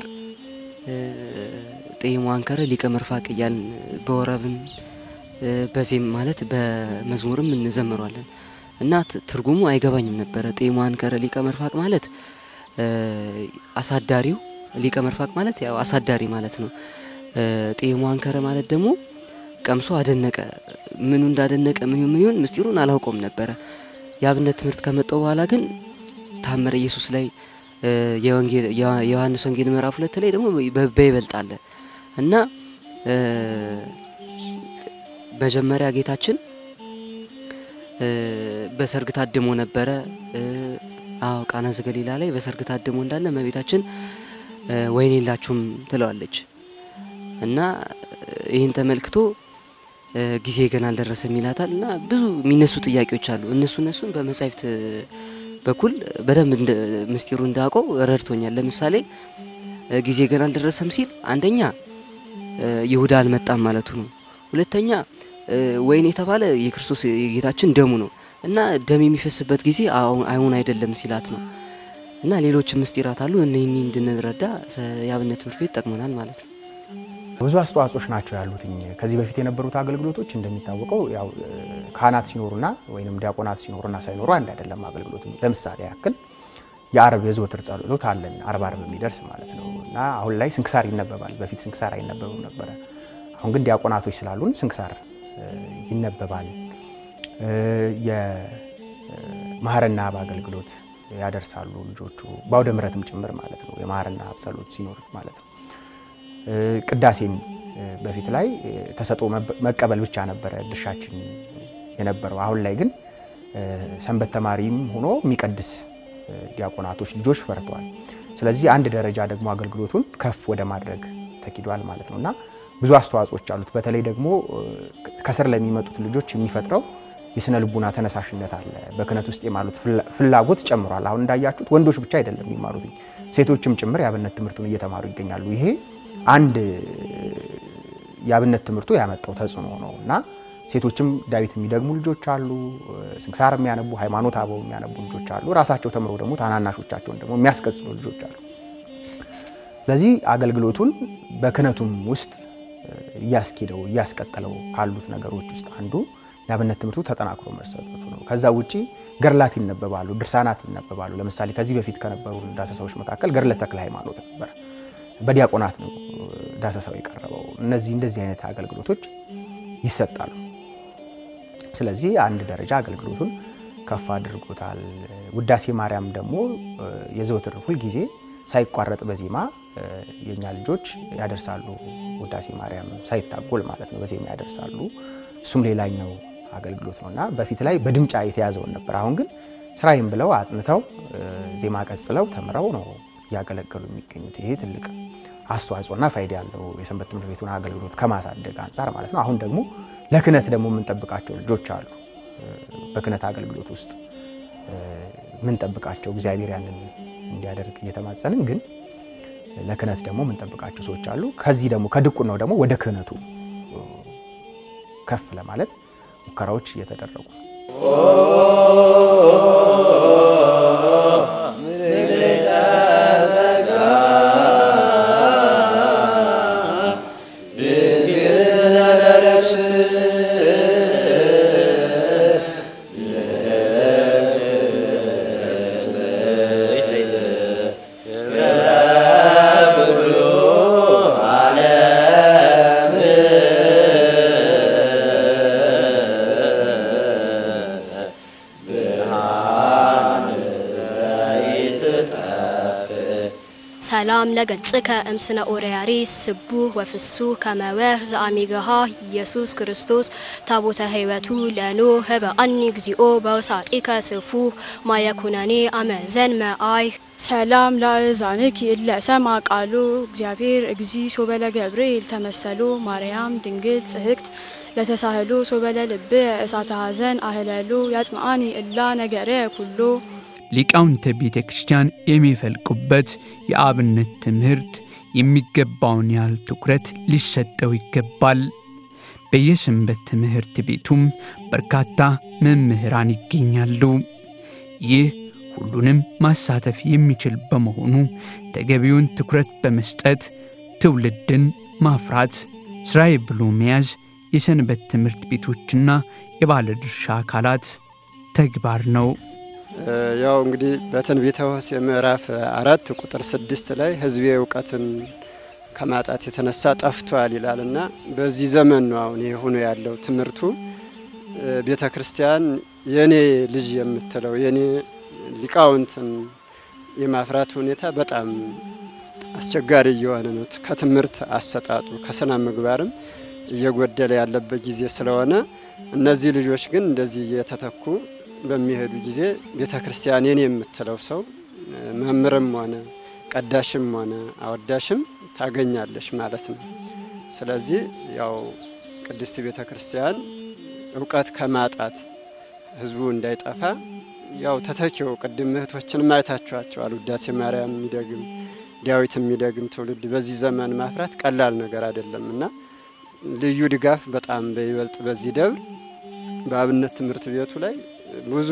G: ጤሞ አንከረ ሊቀ መርፋቅ እያልን በወረብም በዜም ማለት በመዝሙርም እንዘምሯለን እና ትርጉሙ አይገባኝም ነበረ። ጤሞ አንከረ ሊቀ መርፋቅ ማለት አሳዳሪው፣ ሊቀ መርፋቅ ማለት ያው አሳዳሪ ማለት ነው። ጤሞ አንከረ ማለት ደግሞ ቀምሶ አደነቀ። ምኑ እንዳደነቀ ምን ምን ይሁን ምስጢሩን አላውቀውም ነበረ። የአብነት ትምህርት ከመጣው በኋላ ግን ታምረ ኢየሱስ ላይ የዮሐንስ ወንጌል ምዕራፍ ሁለት ላይ ደግሞ በይበልጥ አለ እና መጀመሪያ ጌታችን በሰርግ ታድሞ ነበረ። አዎ ቃና ዘገሊላ ላይ በሰርግ ታድሞ እንዳለ እመቤታችን ወይን የላችሁም ትለዋለች እና ይህን ተመልክቶ ጊዜ ገና አልደረሰም ይላታል እና ብዙ የሚነሱ ጥያቄዎች አሉ። እነሱ እነሱን በመጻሕፍት በኩል በደንብ ምስጢሩ እንዳውቀው ረድቶኛል። ለምሳሌ ጊዜ ገና አልደረሰም ሲል አንደኛ ይሁዳ አልመጣም ማለቱ ነው። ሁለተኛ ወይን የተባለ የክርስቶስ የጌታችን ደሙ ነው እና ደም የሚፈስበት ጊዜ አሁን አይደለም ሲላት ነው እና ሌሎች ምስጢራት አሉ። እነኚህ እንድንረዳ የአብነት ትምህርት ቤት ጠቅሞናል ማለት ነው።
C: ብዙ አስተዋጽኦች ናቸው ያሉትኝ። ከዚህ በፊት የነበሩት አገልግሎቶች እንደሚታወቀው ያው ካህናት ሲኖሩና ወይም ዲያቆናት ሲኖሩና ሳይኖሩ አንድ አይደለም አገልግሎቱ። ለምሳሌ ያክል የአርብ የዘወትር ጸሎት አለን አርብ አርብ የሚደርስ ማለት ነው እና አሁን ላይ ስንክሳር ይነበባል። በፊት ስንክሳር አይነበብም ነበረ። አሁን ግን ዲያቆናቶች ስላሉን ስንክሳር ይነበባል። የማህረና አብ አገልግሎት ያደርሳሉ ልጆቹ በአውደ ምሕረትም ጭምር ማለት ነው። የማህረና አብ ጸሎት ሲኖር ማለት ነው። ቅዳሴም በፊት ላይ ተሰጦ መቀበል ብቻ ነበረ ድርሻችን የነበረው። አሁን ላይ ግን ሰንበት ተማሪም ሆኖ የሚቀድስ ዲያቆናቶች ልጆች ፈርተዋል። ስለዚህ አንድ ደረጃ ደግሞ አገልግሎቱን ከፍ ወደ ማድረግ ተኪዷል ማለት ነው እና ብዙ አስተዋጽኦች አሉት። በተለይ ደግሞ ከስር ለሚመጡት ልጆች የሚፈጥረው የስነ ልቡና ተነሳሽነት አለ። በክህነት ውስጥ የማሉት ፍላጎት ጨምሯል። አሁን እንዳያችሁት ወንዶች ብቻ አይደለም የሚማሩት ሴቶችም ጭምር የአብነት ትምህርቱን እየተማሩ ይገኛሉ። ይሄ አንድ የአብነት ትምህርቱ ያመጣው ተጽዕኖ ነው እና ሴቶችም ዳዊት የሚደግሙ ልጆች አሉ። ስንክሳር የሚያነቡ ሃይማኖት አበው የሚያነቡ ልጆች አሉ። ራሳቸው ተምረው ደግሞ ታናናሾቻቸውን ደግሞ የሚያስቀጽሉ ልጆች አሉ። ስለዚህ አገልግሎቱን በክህነቱም ውስጥ እያስኬደው እያስቀጠለው ካሉት ነገሮች ውስጥ አንዱ የአብነት ትምህርቱ ተጠናክሮ መሰጠቱ ነው። ከዛ ውጪ ገድላት ይነበባሉ፣ ድርሳናት ይነበባሉ። ለምሳሌ ከዚህ በፊት ከነበሩ ዳሰሳዎች መካከል ገድለ ተክለ ሃይማኖት ነበር። በዲያቆናት ነው ዳሰሳው የቀረበው። እነዚህ እንደዚህ አይነት አገልግሎቶች ይሰጣሉ። ስለዚህ አንድ ደረጃ አገልግሎቱን ከፍ አድርጎታል። ውዳሴ ማርያም ደግሞ የዘወትር ሁልጊዜ ሳይቋረጥ በዜማ የእኛ ልጆች ያደርሳሉ። ውዳሴ ማርያም ሳይታጎል ማለት ነው በዜማ ያደርሳሉ። እሱም ሌላኛው አገልግሎት ነው እና በፊት ላይ በድምጫ የተያዘውን ነበር። አሁን ግን ስራዬም ብለው አጥንተው ዜማ ቀጽለው ተምረው ነው እያገለገሉ የሚገኙት። ይሄ ትልቅ አስተዋጽኦና ፋይዳ ያለው የሰንበት ትምህርት ቤቱን አገልግሎት ከማሳደግ አንጻር ማለት ነው። አሁን ደግሞ ለክህነት ደግሞ የምንጠብቃቸው ልጆች አሉ። በክህነት አገልግሎት ውስጥ የምንጠብቃቸው እግዚአብሔር ያንን እንዲያደርግ እየተማጸንን ግን ለክህነት ደግሞ የምንጠብቃቸው ሰዎች አሉ። ከዚህ ደግሞ ከድቁናው ደግሞ ወደ ክህነቱ ከፍ ለማለት ሙከራዎች እየተደረጉ ነው።
D: ሰላም ለገጽከ እምስነ ኦሪያሪ ስቡህ ወፍሱህ ከመወር ዘአሚገሃ ኢየሱስ ክርስቶስ ታቦተ ሕይወቱ ለኖ ህበአኒ እግዚኦ በውሳጢከ ስፉህ ማየኩነኔ አመዘን መአይ
F: ሰላም ለአእዛንኪ እለ ሰማ ቃሉ እግዚአብሔር እግዚ ሶበለ ገብርኤል ተመሰሎ ማርያም ድንግል ጽህቅት ለተሳህሎ ሶበለ ልብ እሳተ ሐዘን አህለሎ ያጽምአኒ እላ ነገረ ኩሎ
H: ሊቃውንተ ቤተ ክርስቲያን የሚፈልቁበት የአብነት ትምህርት የሚገባውን ያህል ትኩረት ሊሰጠው ይገባል። በየሰንበት ትምህርት ቤቱም በርካታ መምህራን ይገኛሉ። ይህ ሁሉንም ማሳተፍ የሚችል በመሆኑ ተገቢውን ትኩረት በመስጠት ትውልድን ማፍራት ስራዬ ብሎ መያዝ የሰንበት ትምህርት ቤቶችና የባለድርሻ አካላት ተግባር ነው።
B: ያው እንግዲህ በትንቢተ ሆሴዕ ምዕራፍ አራት ቁጥር ስድስት ላይ ሕዝቤ እውቀትን ከማጣት የተነሳ ጠፍቷል ይላል እና በዚህ ዘመን ነው አሁን ይህ ሆኖ ያለው ትምህርቱ ቤተ ክርስቲያን የኔ ልጅ የምትለው የኔ ሊቃውንትን የማፍራት ሁኔታ በጣም አስቸጋሪ እየሆነ ነው። ከትምህርት አሰጣጡ ከስነ ምግባርም እየጎደለ ያለበት ጊዜ ስለሆነ እነዚህ ልጆች ግን እንደዚህ እየተተኩ በሚሄዱ ጊዜ ቤተ ክርስቲያን የኔ የምትለው ሰው መምህርም ሆነ ቀዳሽም ሆነ አወዳሽም ታገኛለሽ ማለት ነው። ስለዚህ ያው ቅድስት ቤተ ክርስቲያን እውቀት ከማጣት ህዝቡ እንዳይጠፋ ያው ተተኪው ቅድም እህቶችንም አይታችኋቸዋል። ውዳሴ ማርያም የሚደግም ዳዊት የሚደግም ትውልድ በዚህ ዘመን ማፍራት ቀላል ነገር አይደለም እና ልዩ ድጋፍ በጣም በይበልጥ በዚህ ደብር በአብነት ትምህርት ቤቱ ላይ ብዙ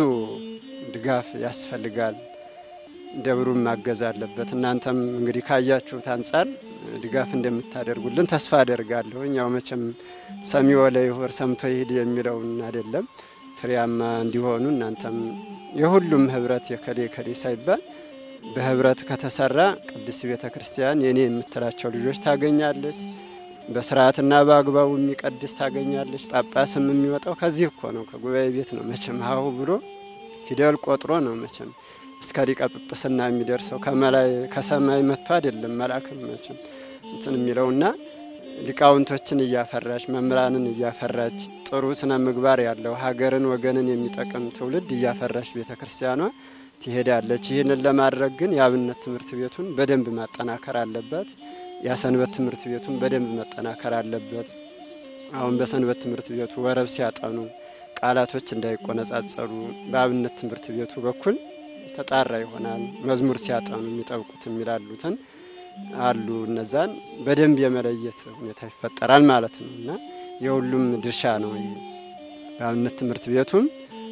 B: ድጋፍ ያስፈልጋል። ደብሩም ማገዝ አለበት። እናንተም እንግዲህ ካያችሁት አንጻር ድጋፍ እንደምታደርጉልን ተስፋ አደርጋለሁ። ያው መቼም ሰሚዖ ለይሁር ሰምቶ ይሂድ የሚለውን አይደለም ፍሬያማ እንዲሆኑ እናንተም የሁሉም ህብረት የከሌ ከሌ ሳይባል በህብረት ከተሰራ ቅድስት ቤተ ክርስቲያን የኔ የምትላቸው ልጆች ታገኛለች። በስርዓትና በአግባቡ የሚቀድስ ታገኛለች። ጳጳስም የሚወጣው ከዚህ እኮ ነው፣ ከጉባኤ ቤት ነው። መቼም ሀሁ ብሎ ፊደል ቆጥሮ ነው መቼም እስከ ሊቀ ጵጵስና የሚደርሰው ከመላይ ከሰማይ መጥቶ አይደለም መልአክም መቼም እንትን የሚለውና ሊቃውንቶችን እያፈራች መምህራንን እያፈራች ጥሩ ስነ ምግባር ያለው ሀገርን ወገንን የሚጠቅም ትውልድ እያፈራች ቤተ ክርስቲያኗ ትሄዳለች። ይህንን ለማድረግ ግን የአብነት ትምህርት ቤቱን በደንብ ማጠናከር አለበት። የሰንበት ትምህርት ቤቱን በደንብ መጠናከር አለበት። አሁን በሰንበት ትምህርት ቤቱ ወረብ ሲያጠኑ ቃላቶች እንዳይቆነጻጸሩ በአብነት ትምህርት ቤቱ በኩል ተጣራ ይሆናል። መዝሙር ሲያጠኑ የሚጠብቁት የሚላሉትን አሉ እነዛን በደንብ የመለየት ሁኔታ ይፈጠራል ማለት ነው እና የሁሉም ድርሻ ነው ይሄ በአብነት ትምህርት ቤቱም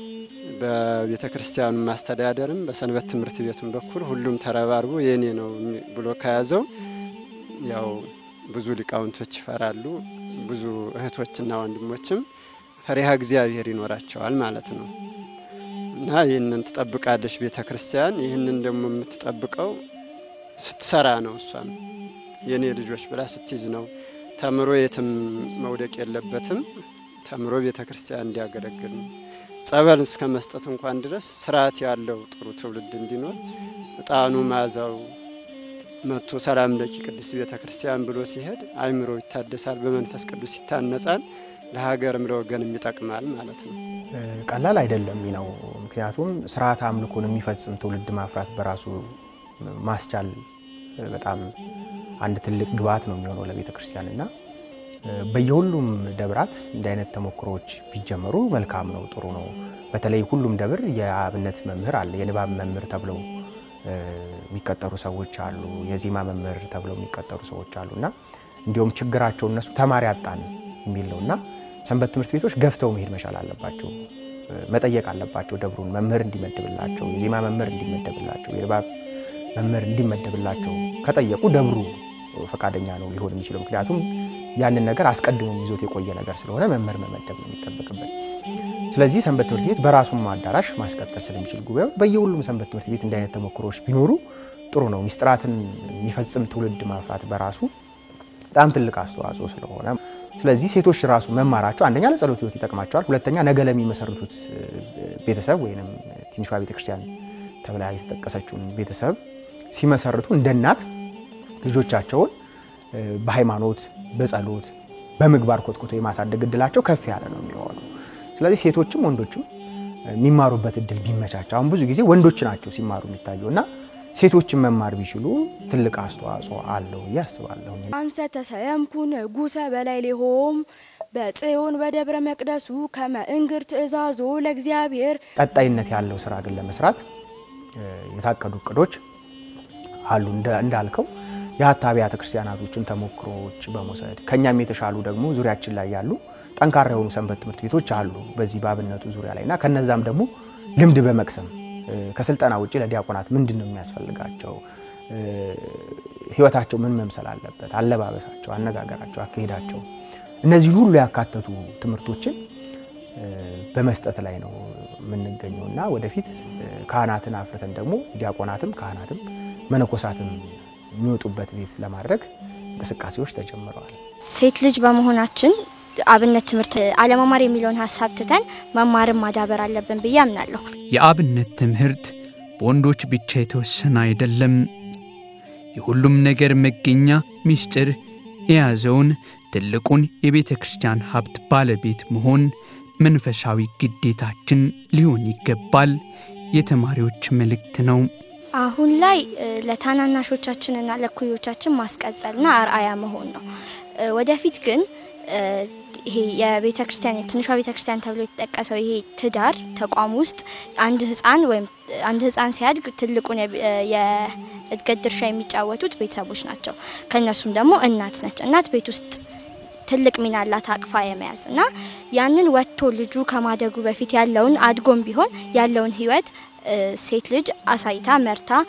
B: በቤተ ክርስቲያኑ ማስተዳደርም በሰንበት ትምህርት ቤቱም በኩል ሁሉም ተረባርቦ የኔ ነው ብሎ ከያዘው ያው ብዙ ሊቃውንቶች ይፈራሉ። ብዙ እህቶችና ወንድሞችም ፈሪሃ እግዚአብሔር ይኖራቸዋል ማለት ነው እና ይህንን ትጠብቃለች ቤተ ክርስቲያን። ይህንን ደግሞ የምትጠብቀው ስትሰራ ነው። እሷም የእኔ ልጆች ብላ ስትይዝ ነው። ተምሮ የትም መውደቅ የለበትም። ተምሮ ቤተ ክርስቲያን እንዲያገለግል ነው። ጸበል እስከ መስጠት እንኳን ድረስ ስርዓት ያለው ጥሩ ትውልድ እንዲኖር እጣኑ ማዛው መጥቶ ሰላም ለኪ ቅድስት ቤተ ክርስቲያን ብሎ ሲሄድ አይምሮ ይታደሳል፣ በመንፈስ ቅዱስ ይታነጻል፣ ለሀገርም ለወገንም ይጠቅማል ማለት ነው።
C: ቀላል አይደለም ነው። ምክንያቱም ስርዓት አምልኮን የሚፈጽም ትውልድ ማፍራት በራሱ ማስቻል በጣም አንድ ትልቅ ግብዓት ነው የሚሆነው ለቤተ ክርስቲያን እና በየሁሉም ደብራት እንዲህ አይነት ተሞክሮዎች ቢጀመሩ መልካም ነው፣ ጥሩ ነው። በተለይ ሁሉም ደብር የአብነት መምህር አለ። የንባብ መምህር ተብለው የሚቀጠሩ ሰዎች አሉ። የዜማ መምህር ተብለው የሚቀጠሩ ሰዎች አሉ እና እንዲሁም ችግራቸው እነሱ ተማሪ አጣን የሚል ነው እና ሰንበት ትምህርት ቤቶች ገፍተው መሄድ መቻል አለባቸው። መጠየቅ አለባቸው ደብሩን መምህር እንዲመድብላቸው፣ የዜማ መምህር እንዲመደብላቸው፣ የንባብ መምህር እንዲመደብላቸው ከጠየቁ ደብሩ ፈቃደኛ ነው ሊሆን የሚችለው። ምክንያቱም ያንን ነገር አስቀድሞ ይዞት የቆየ ነገር ስለሆነ መምህር መመደብ ነው የሚጠበቅበት። ስለዚህ ሰንበት ትምህርት ቤት በራሱም አዳራሽ ማስቀጠል ስለሚችል ጉባኤው በየሁሉም ሰንበት ትምህርት ቤት እንዲህ አይነት ተሞክሮዎች ቢኖሩ ጥሩ ነው። ሚስጥራትን የሚፈጽም ትውልድ ማፍራት በራሱ በጣም ትልቅ አስተዋጽኦ ስለሆነ ስለዚህ ሴቶች ራሱ መማራቸው አንደኛ ለጸሎት ሕይወት ይጠቅማቸዋል። ሁለተኛ ነገ ለሚመሰርቱት ቤተሰብ ወይም ትንሿ ቤተክርስቲያን ተብላ የተጠቀሰችውን ቤተሰብ ሲመሰርቱ እንደ እናት ልጆቻቸውን በሃይማኖት በጸሎት በምግባር ኮትኩቶ የማሳደግ እድላቸው ከፍ ያለ ነው የሚሆነው። ስለዚህ ሴቶችም ወንዶችም የሚማሩበት እድል ቢመቻቸው፣ አሁን ብዙ ጊዜ ወንዶች ናቸው ሲማሩ የሚታየው እና ሴቶችን መማር ቢችሉ ትልቅ አስተዋጽኦ አለው ብዬ አስባለሁ።
I: አንሰ ተሰየምኩ ንጉሰ በላይ ሌሆም በጽዮን በደብረ መቅደሱ ከመ እንግር ትእዛዞ ለእግዚአብሔር።
C: ቀጣይነት ያለው ስራ ግን ለመስራት የታቀዱ እቅዶች አሉ እንዳልከው የሀታ አብያተ ክርስቲያናቶችን ተሞክሮዎች በመውሰድ ከኛም የተሻሉ ደግሞ ዙሪያችን ላይ ያሉ ጠንካራ የሆኑ ሰንበት ትምህርት ቤቶች አሉ በዚህ በአብነቱ ዙሪያ ላይ እና ከነዛም ደግሞ ልምድ በመቅሰም ከስልጠና ውጭ ለዲያቆናት ምንድን ነው የሚያስፈልጋቸው፣ ህይወታቸው ምን መምሰል አለበት፣ አለባበሳቸው፣ አነጋገራቸው፣ አካሄዳቸው እነዚህን ሁሉ ያካተቱ ትምህርቶችን በመስጠት ላይ ነው የምንገኘው እና ወደፊት ካህናትን አፍርተን ደግሞ ዲያቆናትም ካህናትም መነኮሳትም የሚወጡበት ቤት ለማድረግ እንቅስቃሴዎች ተጀምረዋል።
E: ሴት ልጅ በመሆናችን አብነት ትምህርት አለመማር የሚለውን ሀሳብ ትተን መማርን ማዳበር አለብን ብዬ አምናለሁ።
H: የአብነት ትምህርት በወንዶች ብቻ የተወሰነ አይደለም። የሁሉም ነገር መገኛ ምስጢር የያዘውን ትልቁን የቤተ ክርስቲያን ሀብት ባለቤት መሆን መንፈሳዊ ግዴታችን ሊሆን ይገባል የተማሪዎች መልእክት ነው።
E: አሁን ላይ ለታናናሾቻችንና ለኩዮቻችን ማስቀጸልና አርአያ መሆን ነው። ወደፊት ግን ይሄ የቤተ ክርስቲያን ትንሿ ቤተ ክርስቲያን ተብሎ የተጠቀሰው ይሄ ትዳር ተቋም ውስጥ አንድ ህፃን ወይም አንድ ህፃን ሲያድግ ትልቁን የእድገት ድርሻ የሚጫወቱት ቤተሰቦች ናቸው። ከእነሱም ደግሞ እናት ነች። እናት ቤት ውስጥ ትልቅ ሚና አላት አቅፋ የመያዝ እና ያንን ወጥቶ ልጁ ከማደጉ በፊት ያለውን አድጎም ቢሆን ያለውን ህይወት ሴት ልጅ አሳይታ መርታ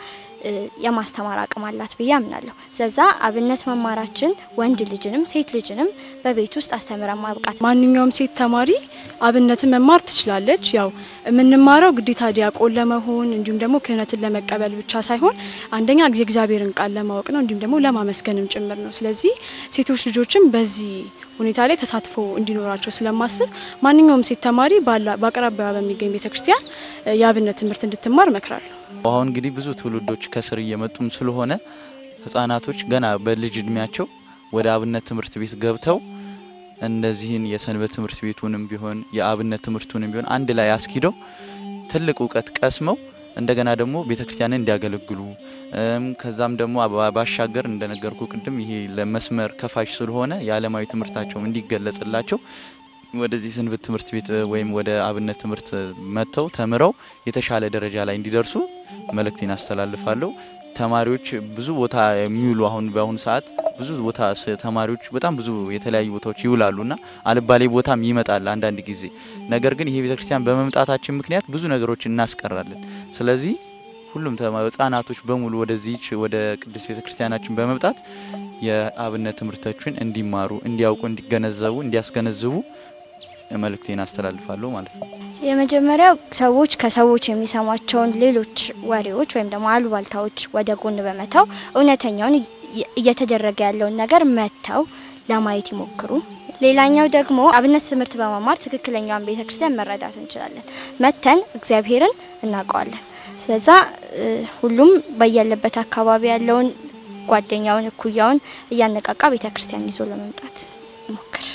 E: የማስተማር አቅም አላት ብዬ አምናለሁ። ስለዛ አብነት መማራችን ወንድ ልጅንም ሴት ልጅንም በቤት ውስጥ አስተምረን ማብቃት
F: ማንኛውም ሴት ተማሪ አብነትን መማር ትችላለች። ያው የምንማረው ግዴታ ዲያቆን ለመሆን እንዲሁም ደግሞ ክህነትን ለመቀበል ብቻ ሳይሆን አንደኛ የእግዚአብሔርን ቃል ለማወቅ ነው፣ እንዲሁም ደግሞ ለማመስገንም ጭምር ነው። ስለዚህ ሴቶች ልጆችም በዚህ ሁኔታ ላይ ተሳትፎ እንዲኖራቸው ስለማስብ ማንኛውም ሴት ተማሪ በአቅራቢያ በሚገኝ ቤተክርስቲያን የአብነት ትምህርት እንድትማር እመክራለሁ።
A: አሁን እንግዲህ ብዙ ትውልዶች ከስር እየመጡም ስለሆነ ህጻናቶች ገና በልጅ እድሜያቸው ወደ አብነት ትምህርት ቤት ገብተው እነዚህን የሰንበት ትምህርት ቤቱንም ቢሆን የአብነት ትምህርቱንም ቢሆን አንድ ላይ አስኪደው ትልቅ እውቀት ቀስመው እንደገና ደግሞ ቤተክርስቲያንን እንዲያገለግሉ ከዛም ደግሞ ባሻገር እንደነገርኩ ቅድም ይሄ ለመስመር ከፋሽ ስለሆነ የዓለማዊ ትምህርታቸውም እንዲገለጽላቸው ወደዚህ ሰንበት ትምህርት ቤት ወይም ወደ አብነት ትምህርት መጥተው ተምረው የተሻለ ደረጃ ላይ እንዲደርሱ መልእክቴን አስተላልፋለሁ። ተማሪዎች ብዙ ቦታ የሚውሉ አሁን በአሁኑ ሰዓት ብዙ ቦታ ተማሪዎች በጣም ብዙ የተለያዩ ቦታዎች ይውላሉና አልባሌ ቦታም ይመጣል አንዳንድ ጊዜ። ነገር ግን ይሄ ቤተክርስቲያን በመምጣታችን ምክንያት ብዙ ነገሮች እናስቀራለን። ስለዚህ ሁሉም ህጻናቶች በሙሉ ወደዚች ወደ ቅድስት ቤተክርስቲያናችን በመምጣት የአብነት ትምህርቶችን እንዲማሩ፣ እንዲያውቁ፣ እንዲገነዘቡ፣ እንዲያስገነዝቡ መልእክቴን አስተላልፋለሁ ማለት ነው።
E: የመጀመሪያው ሰዎች ከሰዎች የሚሰሟቸውን ሌሎች ወሬዎች ወይም ደግሞ አሉባልታዎች ወደ ጎን በመተው እውነተኛውን እየተደረገ ያለውን ነገር መጥተው ለማየት ይሞክሩ። ሌላኛው ደግሞ አብነት ትምህርት በመማር ትክክለኛውን ቤተክርስቲያን መረዳት እንችላለን። መተን እግዚአብሔርን እናውቀዋለን። ስለዛ ሁሉም በያለበት አካባቢ ያለውን ጓደኛውን፣ እኩያውን እያነቃቃ ቤተክርስቲያን ይዞ ለመምጣት ሞክር።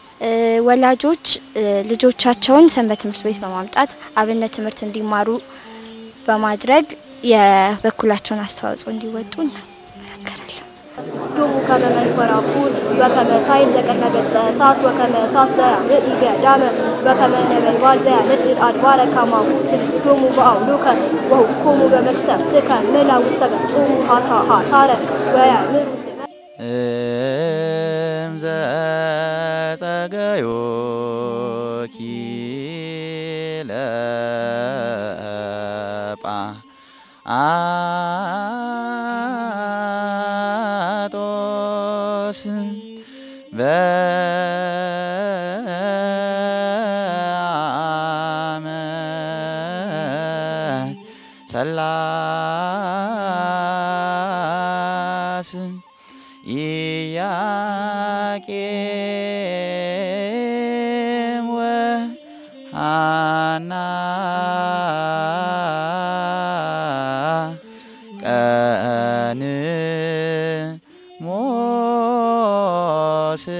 E: ወላጆች ልጆቻቸውን ሰንበት ትምህርት ቤት በማምጣት አብነት ትምህርት እንዲማሩ በማድረግ የበኩላቸውን አስተዋጽኦ እንዲወጡ እናገራለሁ።
D: ዶሙ ከመ መንኮራኩር በከመ ሳይል ዘቅድመ ገጸ እሳት ወከመ እሳት ዘያምዕ ኢገዳመ በከመ ነበልባል ዘያነድድ አድባረ ከማሁ ስድዶሙ በአውሉከ ወሁኮሙ በመቅሰፍትከ ምላ ውስተ ገጾሙ ሐሳረ ወያምሩ ስመ
A: እምዘ ጸገዮኪ ለጳ አጦስ በአመት ሰላስ ኢያቄም ወሐና ቀን ሞስ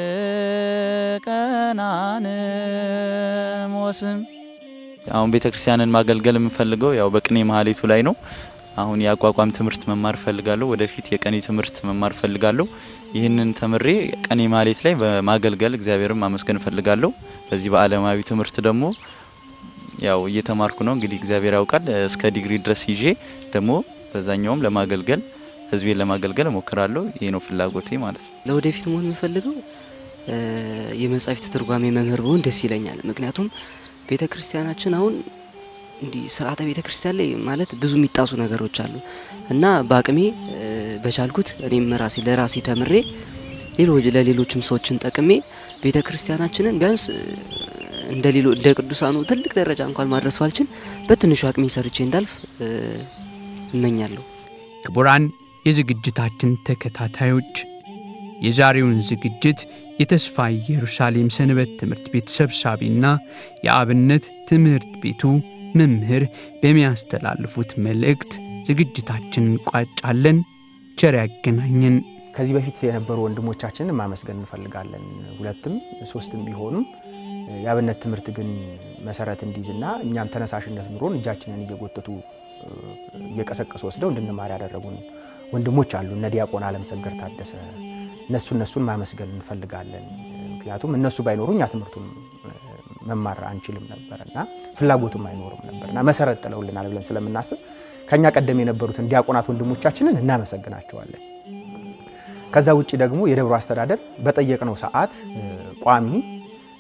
A: ቀናን ሞስም አሁን ቤተ ክርስቲያንን ማገልገል የምፈልገው ያው በቅኔ ማህሌቱ ላይ ነው። አሁን የአቋቋም ትምህርት መማር ፈልጋለሁ። ወደፊት የቀኔ ትምህርት መማር ፈልጋለሁ። ይህንን ተምሬ ቀኔ ማህሌት ላይ በማገልገል እግዚአብሔርን ማመስገን ፈልጋለሁ። በዚህ በዓለማዊ ትምህርት ደግሞ ያው እየተማርኩ ነው። እንግዲህ እግዚአብሔር ያውቃል። እስከ ዲግሪ ድረስ ይዤ ደግሞ በዛኛውም ለማገልገል ህዝቤን ለማገልገል እሞክራለሁ። ይሄ ነው ፍላጎቴ ማለት ነው።
G: ለወደፊት መሆን የምፈልገው የመጻሕፍት ትርጓሜ መምህር ብሆን ደስ ይለኛል። ምክንያቱም ቤተ ክርስቲያናችን አሁን እንዲህ ስርዓተ ቤተ ክርስቲያን ላይ ማለት ብዙ የሚጣሱ ነገሮች አሉ እና በአቅሜ በቻልኩት እኔም ራሴ ለራሴ ተምሬ ሌሎች ለሌሎችም ሰዎችን ጠቅሜ ቤተ ክርስቲያናችንን ቢያንስ እንደ ሌሎ እንደ ቅዱሳኑ ትልቅ ደረጃ እንኳን ማድረስ ባልችል በትንሹ አቅሜ ሰርቼ እንዳልፍ እመኛለሁ።
H: ክቡራን የዝግጅታችን ተከታታዮች የዛሬውን ዝግጅት የተስፋ ኢየሩሳሌም ሰንበት ትምህርት ቤት ሰብሳቢና የአብነት ትምህርት ቤቱ መምህር በሚያስተላልፉት መልእክት ዝግጅታችንን እንቋጫለን። ቸር ያገናኘን።
C: ከዚህ በፊት የነበሩ ወንድሞቻችንን ማመስገን እንፈልጋለን። ሁለትም ሶስትም ቢሆኑም የአብነት ትምህርት ግን መሰረት እንዲይዝና እኛም ተነሳሽነት ኑሮን እጃችንን እየጎተቱ እየቀሰቀሱ ወስደው እንድንማር ያደረጉን ወንድሞች አሉ። እነ ዲያቆን አለምሰገድ ታደሰ እነሱ እነሱን ማመስገን እንፈልጋለን። ምክንያቱም እነሱ ባይኖሩ እኛ ትምህርቱን መማር አንችልም ነበር እና ፍላጎቱም አይኖርም ነበር እና መሰረት ጥለውልናል ብለን ስለምናስብ ከኛ ቀደም የነበሩትን ዲያቆናት ወንድሞቻችንን እናመሰግናቸዋለን። ከዛ ውጭ ደግሞ የደብሩ አስተዳደር በጠየቅነው ሰዓት ቋሚ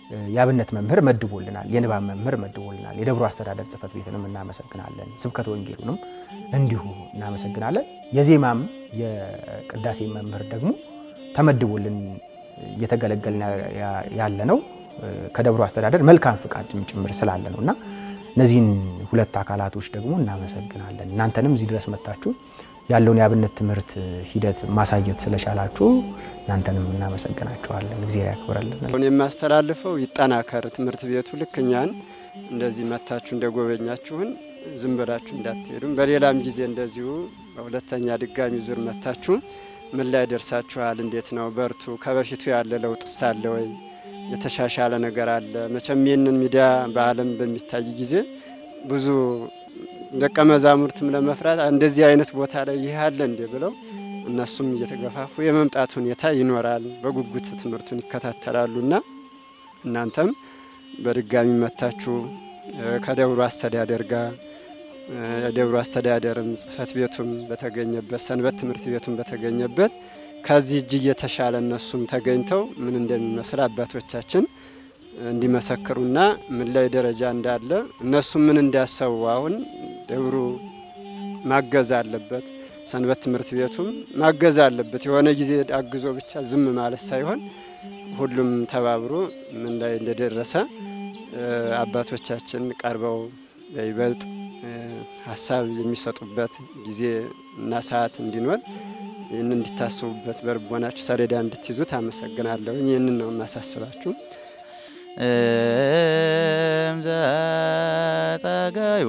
C: የአብነት መምህር መድቦልናል፣ የንባብ መምህር መድቦልናል። የደብሩ አስተዳደር ጽሕፈት ቤትንም እናመሰግናለን። ስብከተ ወንጌሉንም እንዲሁ እናመሰግናለን። የዜማም የቅዳሴ መምህር ደግሞ ተመድቦልን እየተገለገልን ያለ ነው ከደብሩ አስተዳደር መልካም ፍቃድም ጭምር ስላለ ነው እና እነዚህን ሁለት አካላቶች ደግሞ እናመሰግናለን። እናንተንም እዚህ ድረስ መጥታችሁ ያለውን የአብነት ትምህርት ሂደት ማሳየት ስለቻላችሁ እናንተንም እናመሰግናችኋለን። እግዚአብሔር ያክብረልን።
B: አሁን የማስተላልፈው ይጠናከር ትምህርት ቤቱ ልክ እኛን እንደዚህ መታችሁ እንደጎበኛችሁን ዝም ብላችሁ እንዳትሄዱም፣ በሌላም ጊዜ እንደዚሁ በሁለተኛ ድጋሚ ዙር መታችሁ ምን ላይ ደርሳችኋል? እንዴት ነው? በርቱ። ከበፊቱ ያለ ለውጥ ሳለ ወይ የተሻሻለ ነገር አለ? መቼም ይህንን ሚዲያ በዓለም በሚታይ ጊዜ ብዙ ደቀ መዛሙርትም ለመፍራት እንደዚህ አይነት ቦታ ላይ ይህ አለ እንዴ ብለው እነሱም እየተገፋፉ የመምጣት ሁኔታ ይኖራል። በጉጉት ትምህርቱን ይከታተላሉና እናንተም በድጋሚ መታችሁ ከደብሩ አስተዳደር ጋር የደብሩ አስተዳደርም ጽሕፈት ቤቱም በተገኘበት ሰንበት ትምህርት ቤቱም በተገኘበት ከዚህ እጅግ የተሻለ እነሱም ተገኝተው ምን እንደሚመስል አባቶቻችን እንዲመሰክሩና ምን ላይ ደረጃ እንዳለ እነሱም ምን እንዳሰቡ አሁን ደብሩ ማገዝ አለበት። ሰንበት ትምህርት ቤቱም ማገዝ አለበት። የሆነ ጊዜ አግዞ ብቻ ዝም ማለት ሳይሆን ሁሉም ተባብሮ ምን ላይ እንደደረሰ አባቶቻችን ቀርበው በይበልጥ ሀሳብ የሚሰጡበት ጊዜ እና ሰዓት እንዲኖር ይህን እንዲታስቡበት በልቦናችሁ ሰሌዳ እንድትይዙት አመሰግናለሁ። ይህንን ነው የማሳስባችሁ።
A: እምዘ ጠገዮኪ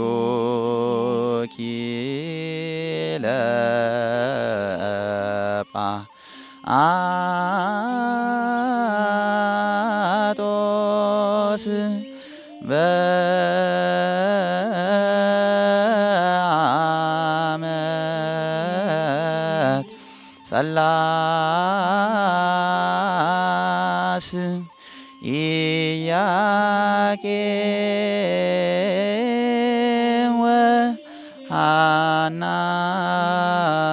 A: ለጳጦስ በአመት ጸላስ ኢያቄም ወሐና